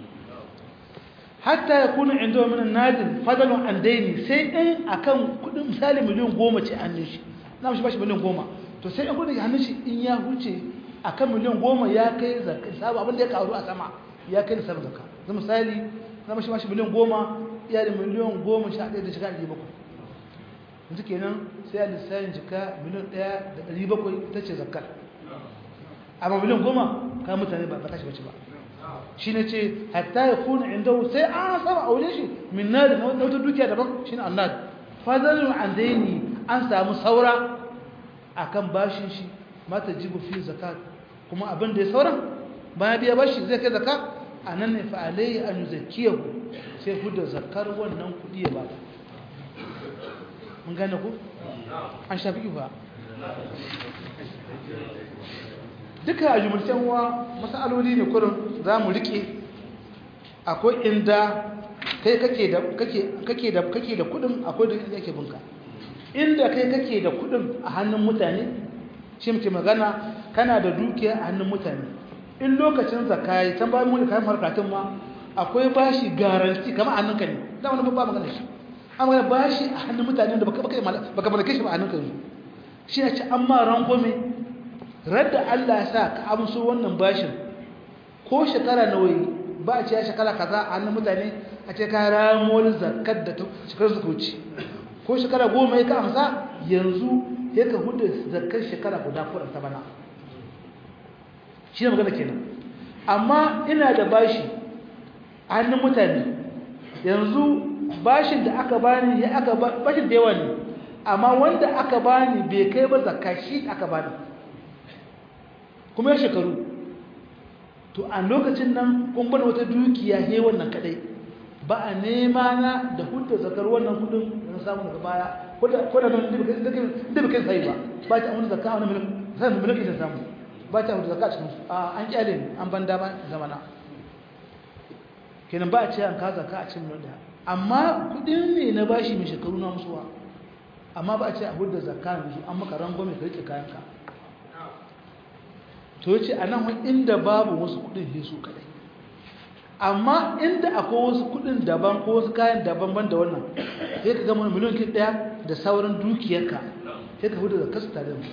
hatta ya kuna inda wa minan nadin fadalun an daini sai in akan kudin misali miliyan goma ce hannun shi na mashi bashi miliyan goma to sai in kudin hannun shi in ya huce akan miliyan goma ya kai zakka sabu abin da ya karu a sama ya kai nisar zakka zai misali na mashi bashi miliyan goma iya da miliyan goma sha ɗaya da shiga ɗari bakwai yanzu kenan sai a lissafin jika miliyan ɗaya da ɗari bakwai ta ce zakkar amma miliyan goma ka mutane ba ta shi bace ba shi ne ce hatta ya kuna inda sai an sama aure shi min na da wata dukiya daban shi ne annad fadalin an daini an samu saura a kan bashin shi mata jibu fi zakat kuma abin da ya sauran bayan biya bashi zai kai zaka a nan ne fa'alai an zakiya ku sai ku da zakar wannan kuɗi ya baka mun gane ku an shafi ba duka a jumurcen wa masaloli ne kurin za mu rike akwai inda kai kake da kake kake da kake da kudin akwai da yake binka inda kai kake da kudin a hannun mutane shi muke magana kana da dukiya a hannun mutane in lokacin zakai tan bayan mu kai harkatun ma akwai bashi garanti kamar hannunka ne da wani babba magana shi amma bashi a hannun mutane da baka baka baka mallake shi ba hannunka ne shi ne ce amma rangome radda Allah ya sa ka amso wannan bashin ko shekara nawa ba a ce ya shekara kaza a hannun mutane a ce ka ramol zakat da shekarar suka wuce ko shekara goma ya ka amsa yanzu ya ka hudu zakar shekara guda kudin ta bana shi ne magana kenan amma ina da bashi a hannun mutane yanzu bashin da aka bani ya aka bashin da yawa ne amma wanda aka bani bai kai ba zakka shi aka bani kuma ya shekaru to a lokacin nan kun bada wata dukiya he wannan kadai ba a nema na da hudda zakar wannan kudin da samu daga baya ko da nan da bai kai sai ba ba ta wani zakka wani miliyan sai mu miliyan da samu ba ta hudda zakka cikin su a an kyale ni an ban dama zamana kenan ba a ce an ka zakka a cikin miliyan amma kudin ne na bashi mai shekaru na musuwa amma ba a ce a hudda zakka yanzu an maka rangwame ka rike kayanka to yace anan inda babu wasu kudin ne su kadai amma inda akwai wasu kudin daban ko wasu kayan daban ban da wannan sai ka gama miliyan kin daya da sauran dukiyarka sai ka hudu da kasu tare da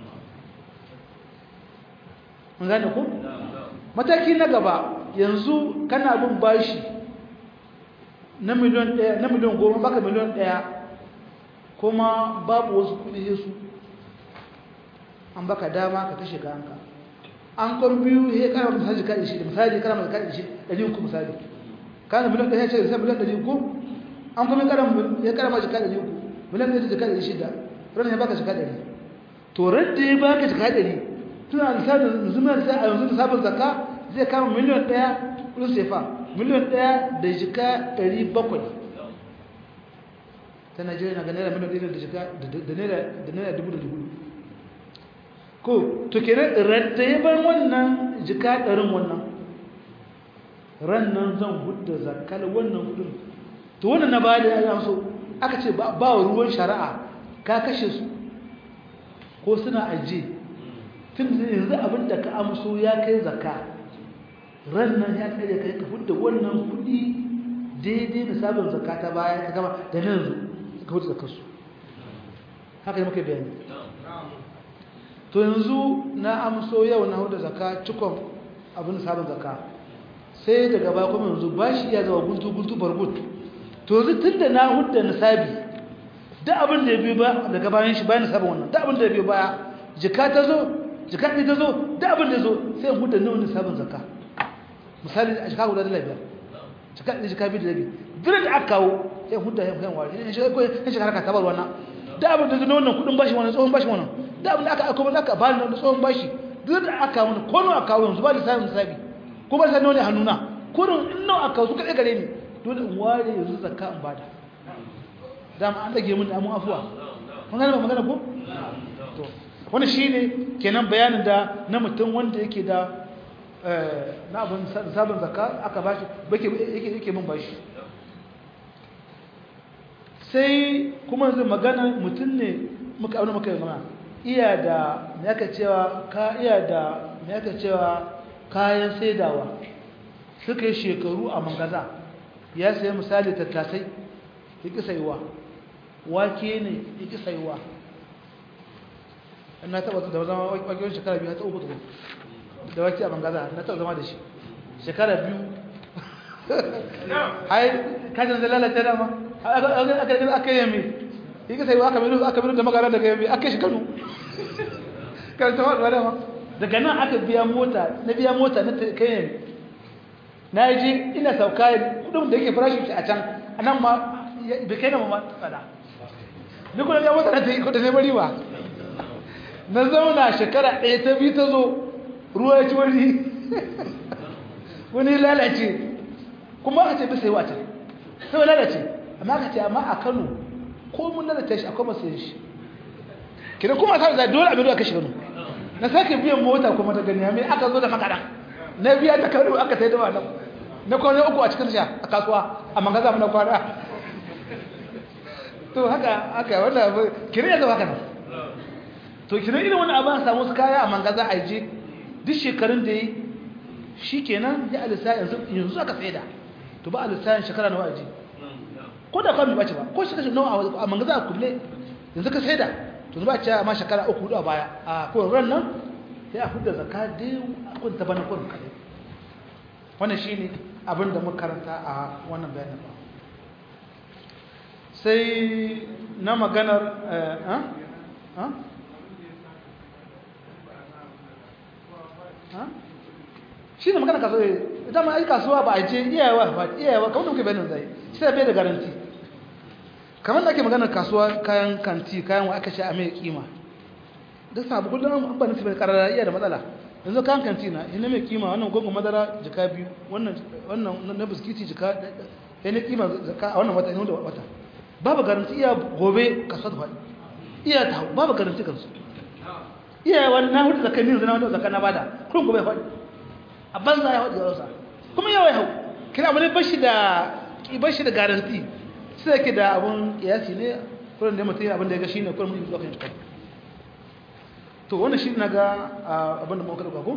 mun gane ko mataki na gaba yanzu kana bin bashi na miliyan daya na miliyan goma baka miliyan daya kuma babu wasu kudi su an baka dama ka kashe kayanka an kwan biyu ya kara masa hajji kaɗi shi da misali kara masa kaɗi shi ɗari uku misali kana miliyan ɗaya ce da sai miliyan ɗari uku an kuma ya kara masa kaɗi ɗari uku miliyan ɗaya da kaɗi shida ranar ya baka shika ɗari to radda ya baka shika ɗari tuna lissafin zumar sai a yanzu da sabon zakka zai kama miliyan ɗaya kudin sefa miliyan ɗaya da jika ɗari bakwai ta najeriya na ga naira miliyan ɗaya da jika da naira dubu da dubu ko to kenan radda ya bar wannan jika ɗarin wannan ran nan zan hudda zakkal wannan kudin to wannan na bada ya so aka ce ba ruwan shari'a ka kashe su ko suna aje tun da yanzu abin da ka amso ya kai zakka ran nan ya kai kai ka hudda wannan kudi daidai da sabon zakka ta baya ka gama da nan yanzu ka hudda zakkar su haka ne muka bayani to yanzu na amso yau na hudda zakka cikon abin sabon zakka sai daga baya kuma yanzu bashi ya zama guntu guntu bargut to yanzu tunda na hudda nisabi da abin da ya biyo ba daga bayan shi bayan nisabin wannan da abin da ya biyo baya jika ta zo jika ɗaya ta zo da abin da ya zo sai in hudda nawa nisabin zakka misali a jika guda da biyar jika ɗaya jika biyu da rabi duk da aka kawo sai in hudda yan wari in shekara ka tabar wannan da abin da zai na wannan kuɗin bashi wannan tsohon bashi wannan da abin da aka aiko aka bani na tsohon bashi duk da aka kawo ko nawa aka kawo yanzu ba lissafin nisabi ko ba sai nawa ne hannuna kurin in nawa aka kawo su kaɗai gare ni dole in ware yanzu zakka in bada dama an dage mun da amu afuwa mun gane ba magana ko to wannan shine kenan bayanin da na mutum wanda yake da na abin sabon zakka aka bashi bake yake yake mun bashi sai kuma yanzu magana mutum ne muka auna muka yi magana iya da me aka cewa ka iya da me aka cewa kayan saidawa suka yi shekaru a mangaza ya sayi misali tattasai ya ƙi sayuwa wake ne ya ƙi sayuwa na taɓa da zama wakewar shekara biyu ta uku tukun da wake a mangaza na taɓa zama da shi shekara biyu hai kajin zai lalata dama aka yi yami ya ƙi sayuwa aka minu aka minu da magana daga yami aka shi kanu karanta wa dama daga nan aka biya mota na biya mota na kai yami na yi ji ina sauka kudin da yake farashi a can a nan ma bai kai na ma tsada duk wani ya mota na ta yi kudin ne bari ba na zauna shekara ɗaya ta biyu ta zo ruwa ya ci wani wani lalace kuma aka ce bisa yi wata sai lalace amma aka ce amma a kano ko mun lalace shi akwai masu yin shi kidan kuma sa da dole abin da aka shi kano na sake biyan mota kuma ta gani mai aka zo da makaɗa na biya ta kano aka sai da wannan na kwana uku a cikin sha a kasuwa a mangaza na kwana to haka haka wannan kire ya zama kana to kire irin wani abin samu su kaya a mangaza a je duk shekarun da yi shi kenan ya alisa yanzu yanzu aka tsaye da to ba alisa shekara nawa aji ko da kwami ba ce ba ko shekara nawa a mangaza a kulle yanzu ka sai da to ba ce ma shekara uku hudu a baya a kowane ran nan sai a hudda zaka dai a kunta bana kurin kare wannan shine abin da muka karanta a wannan bayanin ba sai na maganar shi ne magana kasuwa ita ma ai kasuwa ba a ce iyayewa ba iyayewa kamar da muke bayanin zai shi da bai da garanti kamar da ake maganar kasuwa kayan kanti kayan wa aka sha a mai kima duk sabu kullum an ba nufi mai karara iya da matsala yanzu kayan kanti na ina mai kima wannan gungun madara jika biyu wannan na biskiti jika ya ne kima a wannan wata ina da wata babu garanti iya gobe kasuwa da faɗi iya ta hau babu garanti kansu iya wani na hudu zakai ne zana wani zakai na bada kullum gobe ya faɗi a banza ya faɗi yawansa kuma yawa ya hau kira abu ne bashi da bashi da garanti sai yake da abun kiyasi ne kullum da mutum abin da ya ga shine kullum mutum zuwa kan shi to wannan shi na ga abin da muka dauka ko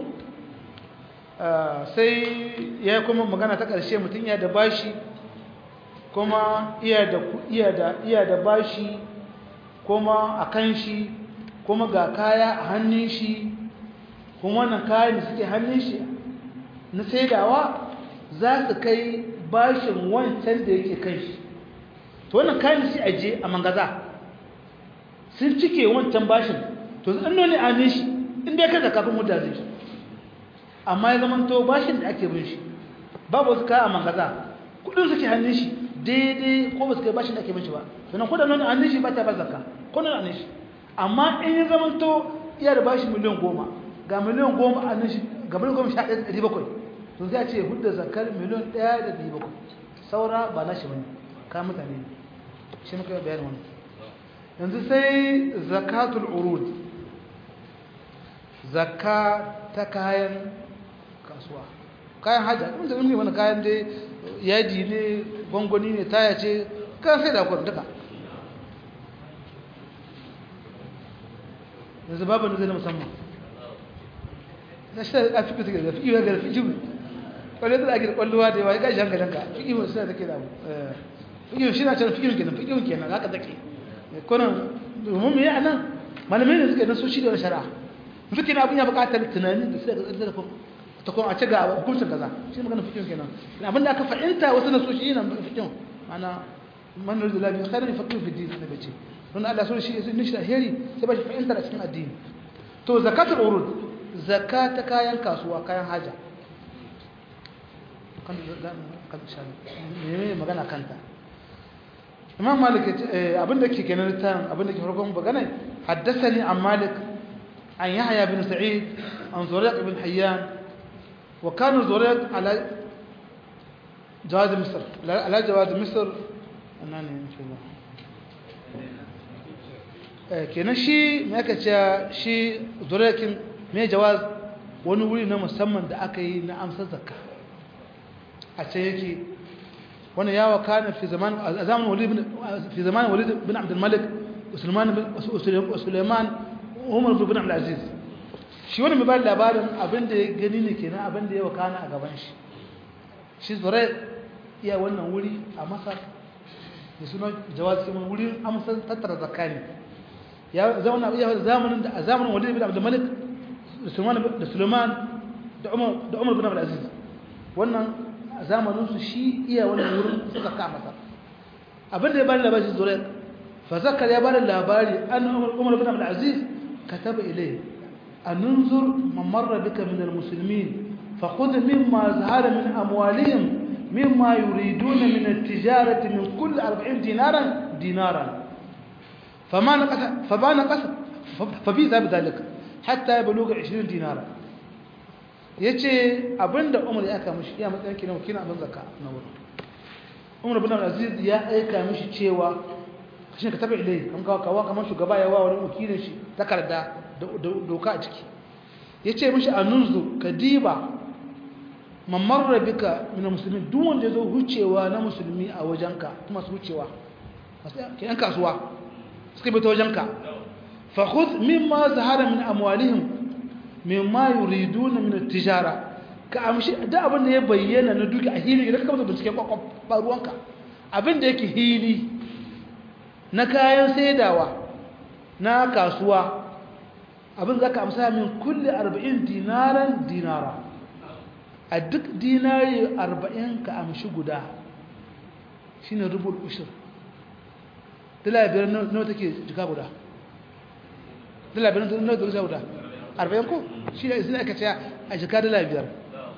sai ya kuma magana ta ƙarshe mutum ya da bashi kuma iya da iya da iya da bashi kuma a kan shi kuma ga kaya a hannun shi kuma wannan kayan da suke hannun shi na saidawa za su kai bashin wancan da yake kan shi to wannan kayan da su aje a mangaza sun cike wancan bashin to zan nuni a hannun shi inda ya kaza kafin mutane zai amma ya zama to bashin da ake bin shi babu wasu kaya a mangaza kudin suke hannun shi daidai ko ba su kai bashin da ake bin shi ba sannan kudin nuni a hannun shi ba ta ba zakka ko nuni a hannun shi amma in ya zama to iya da bashi miliyan goma ga miliyan goma a hannun shi ga miliyan goma sha ɗaya ɗari bakwai to sai a ce hudda zakar miliyan ɗaya da ɗari bakwai saura ba na shi bane ka mutane ne shi muka bayani wani yanzu sai zakatul urud zakka ta kayan kasuwa kayan haja kuma da wani kayan dai yadi ne gwangwani ne taya ce kayan sai da akwai duka yanzu babu da zai na musamman na shi da fi kusa da fi iya ga fi jiwu kwallo da ake da kwallowa da yawa ya gashi hankalinka fi iya suna take da fi iya shi na can fi iya kenan fi iya kenan haka take kunan domin mu yi a nan malamai ne suka yi nasoshi da wani shari'a suke na abin ya buƙatar tunanin da suka ga da ta kuma a ce ga hukuncin kaza shi magana fikin kenan abin da aka fahimta wasu nasoshi yana fikin mana man rida labi khairan faqihu fi din da bace don Allah so shi ne shi alheri sai ba shi fahimta a cikin addini to zakatul urud zakata kayan kasuwa kayan haja kan da kan shan ne magana kanta imam malik abin da ke kenan tan abin da ke farkon magana haddathani an malik an yahya bin sa'id an zuraq bin hayyan wa kana zuraq ala جواز مصر على جواز مصر أناني إن شاء الله kenan shi me aka ce shi zurakin me jawaz wani wuri na musamman da aka yi na amsar zakka a ce yake wani ya wakana fi zaman a zamanin walid bin fi zaman walid bin abdul malik usman bin sulaiman umar bin abdul aziz shi wani mai ba labarin abin da ya gani ne kenan abin da ya wakana a gaban shi shi zurai iya wannan wuri a masar da suna jawaz kuma wurin amsar tattara zakka ne ya zauna iya zamanin da a zamanin walid bin abdul malik da sulaiman da sulaiman da umar da umar bin abdul aziz wannan a zamanin su shi iya wannan wurin zakka a masar abin da ya bada labari zurai fa zakar ya bada labari an umar bin abdul aziz kataba ilayhi an nunzur man marra bika min al-muslimin فخذ مما ظهر من أموالهم مما يريدون من التجارة من كل أربعين دينارا دينارا فما نقص فما نقص فبيذا بذلك حتى يبلغ عشرين دينارا yace abinda Umar ya aka mishi ya matsayin kina kina abin zakka na wurin Umar bin Aziz ya aika mishi cewa kashin ka tabi ilai kan kawo kawo kamar shugaba ya wa wani wakilin shi takarda doka a ciki yace mishi anunzu kadiba mamarra bika min musulmi duk wanda zo hucewa na musulmi a wajenka kuma su hucewa ke yan kasuwa suka bi ta wajenka fa khudh mimma zahara min amwalihim mimma yuriduna min at-tijara ka amshi da abin da ya bayyana na duki a hili idan ka kama bincike kwakwaf ba ruwanka abin da yake hili na kayan saidawa na kasuwa abin zaka amsa min kulli 40 dinaran dinara a duk dinari arba'in ka amshi guda shi ne rubul ushir dala biyar nawa take jika guda dala biyar nawa take jika guda arba'in ko shi ne izina aka ce a jika dala biyar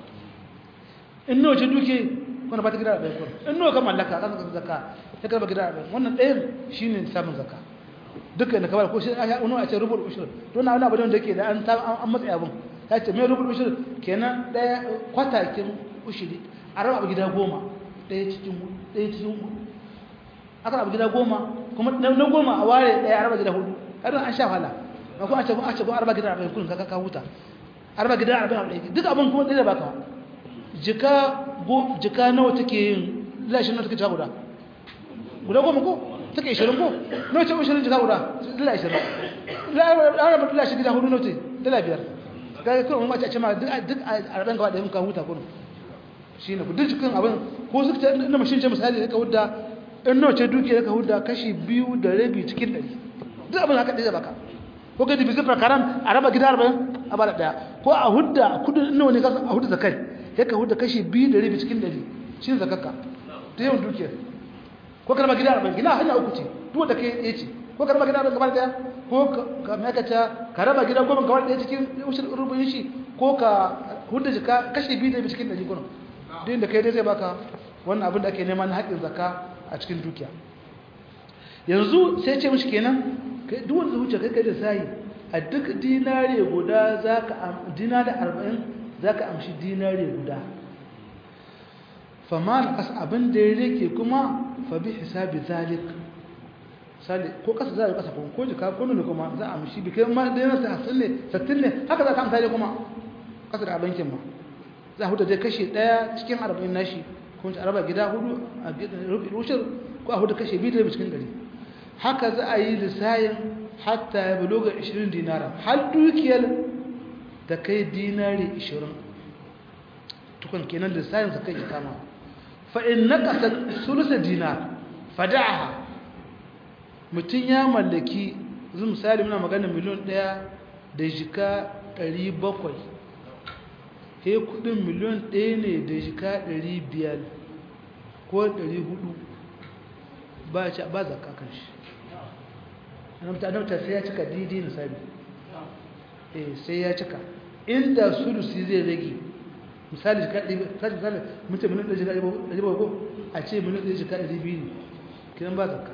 in nawa ce duke wanda ba ta gida arba'in kuma in nawa ka mallaka ka zaka zaka ta karba gida arba'in wannan ɗayan shi ne samun zaka dukkan da kamar ko shi a wani a ce rubul ushir don na wani abu da ke da an matsayi abin ta ce mai rubul ushir kenan ɗaya kwatakin ushiri a raba abu gida goma ɗaya cikin ɗaya cikin hudu aka abu gida goma kuma na goma a ware ɗaya a raba gida hudu ƙarin an sha wahala ba kuma a ce a ce ko a raba gida arba'in kullum kaka huta a raba gida arba'in arba'in duk abin kuma ɗaya da baka jika go jika nawa take yin lashin nawa take ta guda guda goma ko take ishirin ko nawa ce ishirin jika guda dala ishirin raba lashin gida hudu nawa ce dala biyar kaga kuma mace a ce ma duk a raben gaba da yin ka huta kuma shi ne duk cikin abin ko su ta inda mashin ce misali ka hudda in nawa ce duki ka hudda kashi biyu da rabi cikin ɗari duk abin haka ɗaya baka ko ka dibi zifar karam a raba gida arba'in a bada ɗaya ko a hudda kudin nawa ne a hudda zakai ya ka hudda kashi biyu da rabi cikin ɗari shi ne zakakka ta yawan dukiyar ko ka raba gida arba'in gina hanya uku ce duk wanda kai ɗaya ce ko ka raba gida arba'in gaba ɗaya ko ka makaca ka raba gida goma gaba ɗaya cikin rubin shi ko ka hudda jika kashi biyu da rabi cikin ɗari kuna din da kai dai zai baka wannan abin da ake nema na haƙƙin zakka a cikin dukiya yanzu sai ce mishi kenan kai duk wanda wuce kai kai da sai a duk dinare guda zaka dinare 40 zaka amshi dinare guda faman as abin da yake kuma fa bi hisabi zalik sali ko kasa zai kasa ko ko jika ko ne kuma za a amshi bi kai ma da yana 60 ne 60 ne haka za ka amsa kuma kasa da bankin ma za a huda dai kashi ɗaya cikin arba'in nashi kuma a raba gida hudu a rushin ko a huda kashi biyu da cikin ɗari haka za a yi lissayin hatta ya buluga 20 dinara har dukiyar da kai dinari 20 tukun kenan lissayin sa kai kama fa in naqasa sulusa dinar fada'aha mutun ya mallaki zu misali muna magana miliyan 1 da jika 700 he kudin miliyan 1 ne da jika 500 ko 400 ba ci ba zakka kan shi annabta annabta sai ya cika didi na sabi eh sai ya cika inda sulusi zai rage misali jika ɗari misali mutum mun ɗari jika ɗari ba ko a ce mun ɗari jika ɗari biyu ne kiran ba zakka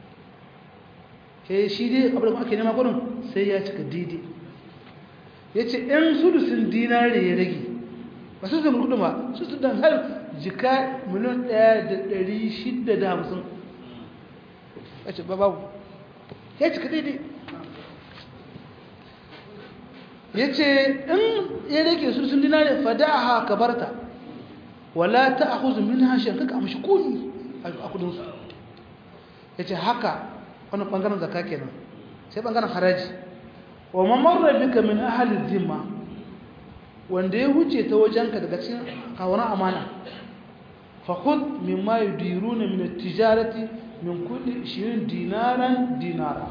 eh shi dai abin da ake nema gurin sai ya cika didi ya ce in sulusin dinari ya rage ba su zama kudu ba su su dan har jika miliyan ɗaya da ɗari shida da hamsin ya ce ba babu ya cika daidai ya ce in ya rage su sun dinare fadaha ka barta wala ta ahuzu min hashen kaka amshi kuni a kudinsu ya ce haka wani ɓangaren zaka kenan sai ɓangaren haraji wa mamarra bika min ahalin zimma wanda ya wuce ta wajenka daga cikin kawon amana fakud min ma yudiruna min tijarati min kulli 20 dinaran dinara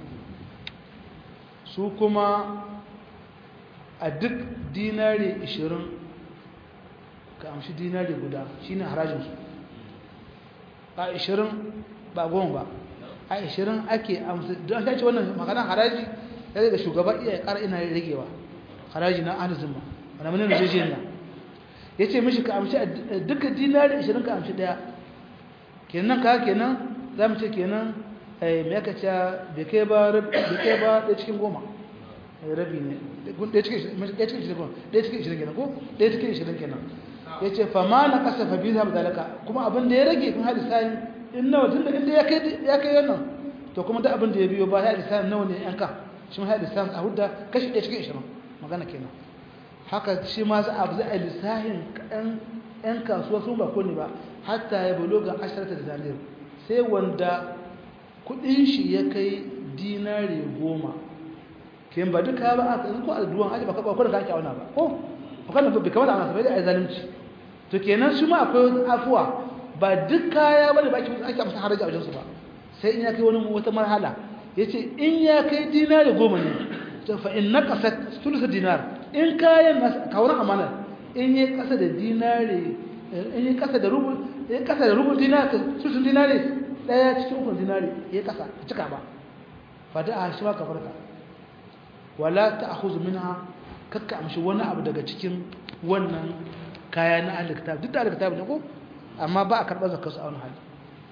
su kuma a duk dinari 20 ka amshi dinari guda shine harajinsu a 20 ba goma ba a 20 ake amsa don aka ce wannan maganar haraji ya daga shugaba iya ƙara ina ragewa haraji na arzima wanda manin rijiyar nan ya ce mishi ka amshi duka dinari 20 ka amshi daya kenan ka kenan za mu ce kenan mai aka ce bai kai ba ɗaya cikin goma rabi ne ɗaya cikin ishirin ɗaya cikin ishirin kenan ko ɗaya cikin ishirin kenan ya ce fama na ƙasa fa biyu zaɓa dalaka kuma abin da ya rage kun haɗi sayin in nawa tun da inda ya kai wannan to kuma da abin da ya biyo ba ya haɗi sayin nawa ne yan kan shi ma haɗi sayin a hudda kashi ɗaya cikin ishirin magana kenan haka shi ma za a a lissahin yan kasuwa sun ba ko ne ba hatta ya bulo ga ashirata da zalir sai wanda kudin shi ya kai dinari goma ke ba duka ba a tsanin ko alduwan aji ba ka kwakwada ka ake auna ba ko kwakwada bai kamata a masu bai da a zalimci to kenan su ma akwai afuwa ba duk kaya bane ba ake amsa haraji a wajensu ba sai in ya kai wani wata marhala ya ce in ya kai dinari goma ne to fa in na kasa sulusa dinar in kayan kawar amanar in yi kasa da dinari in yi kasa da rubul in kasa da rubul dinari sulusun dinari daya cikin ukun dinari ya kasa cika ba fada a shi ka farka wala ta ahuzu minha kakka amshi wani abu daga cikin wannan kaya na aliktab duk da aliktab ne ko amma ba a karɓar zakar su a wani hali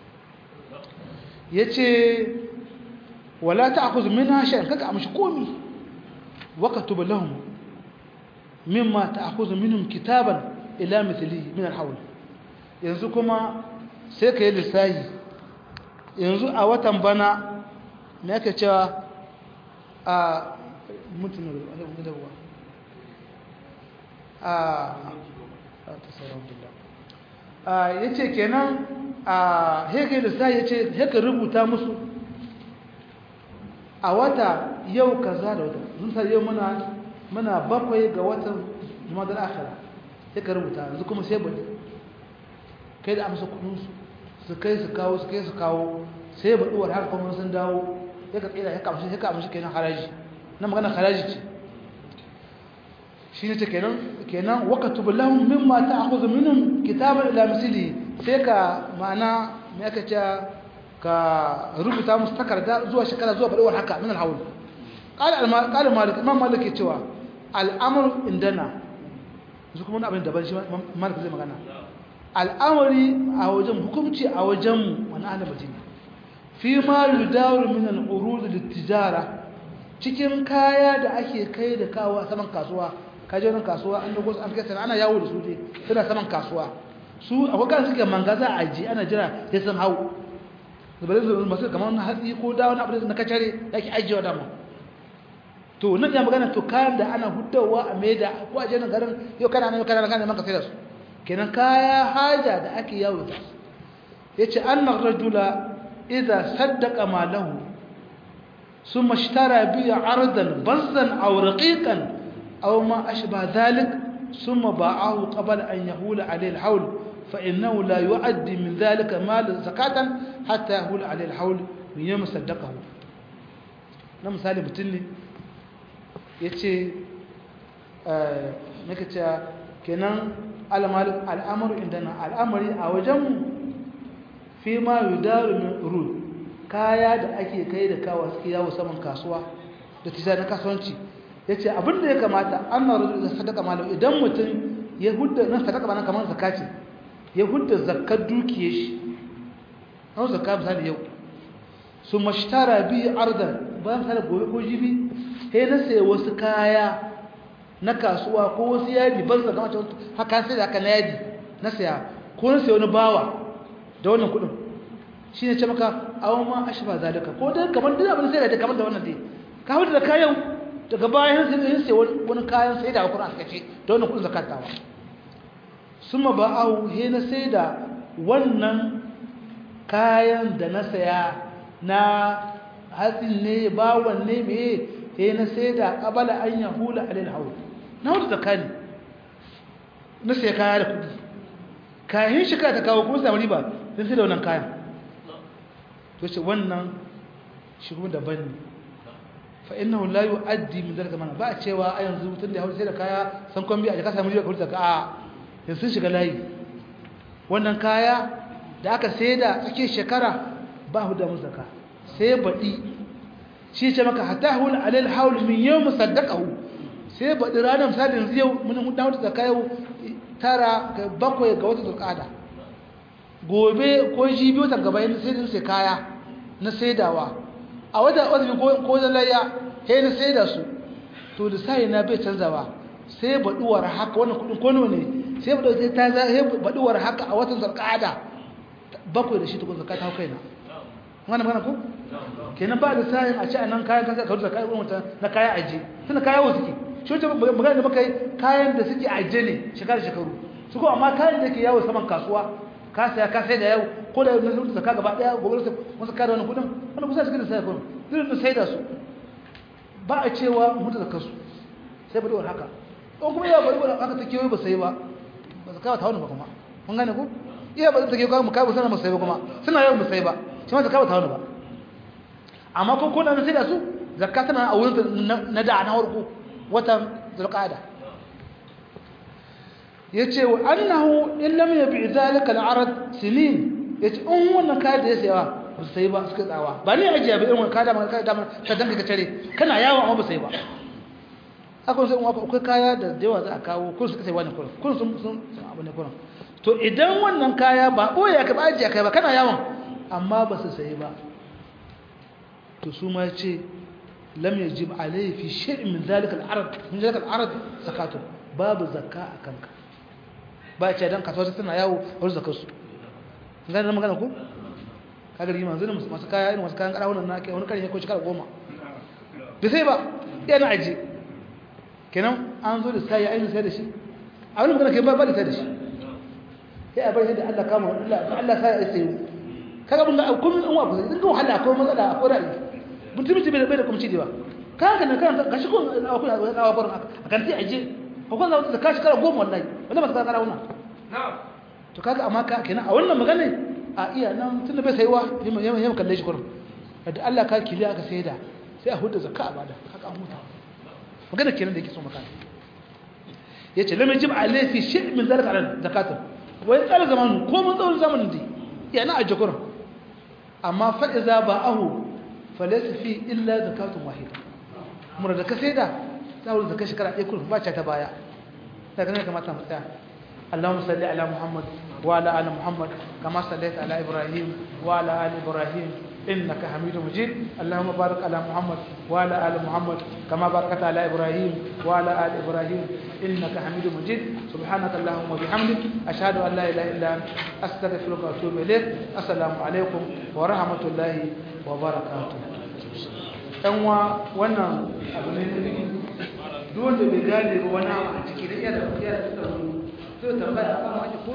ya ce wala ta ahuzu minha shan kakka amshi komi waka tuba lahum mimma ta ahuzu minhum kitaban ila mithli min alhawl yanzu kuma sai ka yi lissahi yanzu a watan bana me ake cewa a mutum da ruwa a ya ce kenan a heka lissahi ya ce heka rubuta musu a wata yau kaza da wata sun sa yau muna bakwai ga watan jumadar akara heka rubuta yanzu kuma sai bane kai da amsa kudinsu su kai su kawo su kai su kawo sai ba duwar haka kuma sun dawo ya ka tsira ya kamshi ya kamshi kenan haraji na magana haraji ce shi ne ce kenan kenan waqtu billahum mimma ta'khudhu minhum kitaban ila misli sai ka ma'ana me aka ce ka rubuta musu takarda zuwa shekara zuwa badawar haka min al-hawl qala qala malik imam malik ke cewa al-amru indana su kuma abin daban shi malik zai magana al'amari a wajen hukumci a wajenmu wani ana madina fi ma yudawar min al'urud littijara cikin kaya da ake kai da kawo a saman kasuwa kaje wani kasuwa an dogo an kai ana yawo da su dai suna saman kasuwa su akwai kan suke mangaza a ji ana jira sai sun hau da bare su masu kamar na hatsi ko da wani abu na kacare da ake ajiyewa dama to nan ya magana to kayan da ana huddawa a maida ko a jenin garin yau kana nan kana kana maka sai da su kenan kaya haja da ake yawo da yace annar rajula idza saddaqa malahu thumma ishtara bi ardan bazzan aw raqiqan aw ma ashba dhalik thumma ba'ahu qabla an yahula alayhi alhawl fa innahu la yu'addi min dhalika mal zakatan hatta yahula alayhi alhawl min yawm saddaqahu na misali mutun ne yace eh nake cewa kenan al'amuru indana al'amari a wajenmu fi ma yudaru min rul kaya da ake kai da kawo suke yawo saman kasuwa da tija na kasuwanci ya ce abinda ya kamata an na rudu da sadaka malam idan mutum ya hudda na sadaka malam kamar zaka ce ya hudda zakar dukiye shi an zaka misali yau su mashtara biyu ardan bayan misali gobe ko jibi sai na sai wasu kaya na kasuwa ko wasu yadi ban zaka mace haka sai da haka na yadi na saya ko na sai wani bawa da wannan kudin shi ne ce maka awon ma ashi ba zalika ko dai kamar duk abin sai da kamar da wannan dai ka hudu da kayan daga bayan sai yin sai wani kayan sai da kudin aka ce da wannan kudin zakatawa suma ba awu he na sai da wannan kayan da na saya na hatsin ne bawan ne me he na sai da qabala an yahula alil hawl na hudu da kani na sai kaya da kudi kayan shi ka ta kawo kuma samu riba sai sai da wannan kayan to ce wannan shi kuma daban ne fa innahu la yu'addi min dalika mana ba a cewa a yanzu mutum da ya sai da kaya san kwambi a ka samu riba ka ka a yanzu sun shiga layi wannan kaya da aka sai da tsakiyar shekara ba hu da musaka sai baɗi shi ce maka hatta hul alal haul min yawm saddaqahu sai baɗi ranar misali yanzu yau mun hudu da zakka yau tara ga bakwai ga wata zulqa'ada gobe ko jibi wata gaba yin sai din sai kaya na saidawa a wata wata ko ko layya sai na saida su to da sai na bai canzawa sai baduwar haka wannan kudin kono ne sai baduwar sai ta sai baduwar haka a watan zulqa'ada bakwai da shi tukun zakka ta kaina wannan magana ko kenan ba da sayin a ci a nan kayan kasa ka rusa kayan mutum na kayan aje tunda kaya wasu ke shi wata magana da muka yi kayan da suke aje ne shekara shekaru su ko amma kayan da ke yawo saman kasuwa ka saya ka sai da yau ko da na zuwa zaka gaba daya gobe sai wasu kare wani kudin wani kusa suke da sai kudin zai da sai da su ba a cewa mutu da kasu sai bari wani haka ko kuma yawa bari wani haka take ba sai ba ba su kawo ta wani ba kuma mun gane ku iya ba take kawo mu kawo sana mu sai ba kuma suna yawan mu sai ba shi ma ta kawo ta wani ba amma ko ko na sai da su zakka tana a wurin na da na warko watan zulqa'ada yace wa annahu in lam yabi zalika al-arad sinin yace in wannan kaya da ya sayawa ba sai ba suka tsawa ba ne ajiya ba irin wannan kaya da man kaya da man ka danka ka tare kana yawo amma ba sai ba akwai sai akwai kaya da yawa za a kawo kun suka sai wannan kurin kun sun sun abu ne kurin to idan wannan kaya ba boye ka ba ajiya kai ba kana yawon amma ba su sai ba to su ma ce lam yajib alayhi fi shay'in min zalika al-arad min zalika al-arad zakatu babu zakka a kanka ba ce dan kasuwa tana yawo har zakar su ngana magana ku kaga rigi manzo ne masu kaya irin masu kayan kada wannan nake wani kare ko shekara goma da sai ba yana aje kenan an zo da sai ainihin sai da shi a wani magana kai ba ba da sai da shi sai a bar yadda Allah kama Allah Allah sai ya sayo kaga mun ga kun an wa ku din ga wahala ko matsala ko da mutum mutum bai da kuma ci ba kaga ne kan gashi ko akwai awa barin a kan sai aje ko kun zauta da kashi kara goma wallahi wanda ba ta kara wannan to kaga amma ka kenan a wannan magana a iya nan tunda bai saiwa yamma yamma kalle shi kurum da Allah ka kiliya aka saida sai a hudu zakka a bada haka an huta magana kenan da yake so maka yace lam yajib alayhi fi shay' min zalika ala zakatun wa yaqal zaman ko mun tsawon zamanin dai yana a jakurin amma fa iza ba'ahu falaysa fi illa zakatun wahida mura da ka saida tsawon zakar shekara ɗaya kullum ba ta baya daga ne kamata mu tsaya اللهم صل على محمد وعلى ال محمد كما صليت على ابراهيم وعلى ال ابراهيم انك حميد مجيد اللهم بارك على محمد وعلى ال محمد كما باركت على ابراهيم وعلى ال ابراهيم انك حميد مجيد سبحانك اللهم وبحمدك اشهد ان لا اله الا انت استغفرك واتوب اليك السلام عليكم ورحمه الله وبركاته ɗanwa wannan abu ne dole bai gane ba wani abu a ciki da iya da iya da tsaro sai tambaya a kan wani ko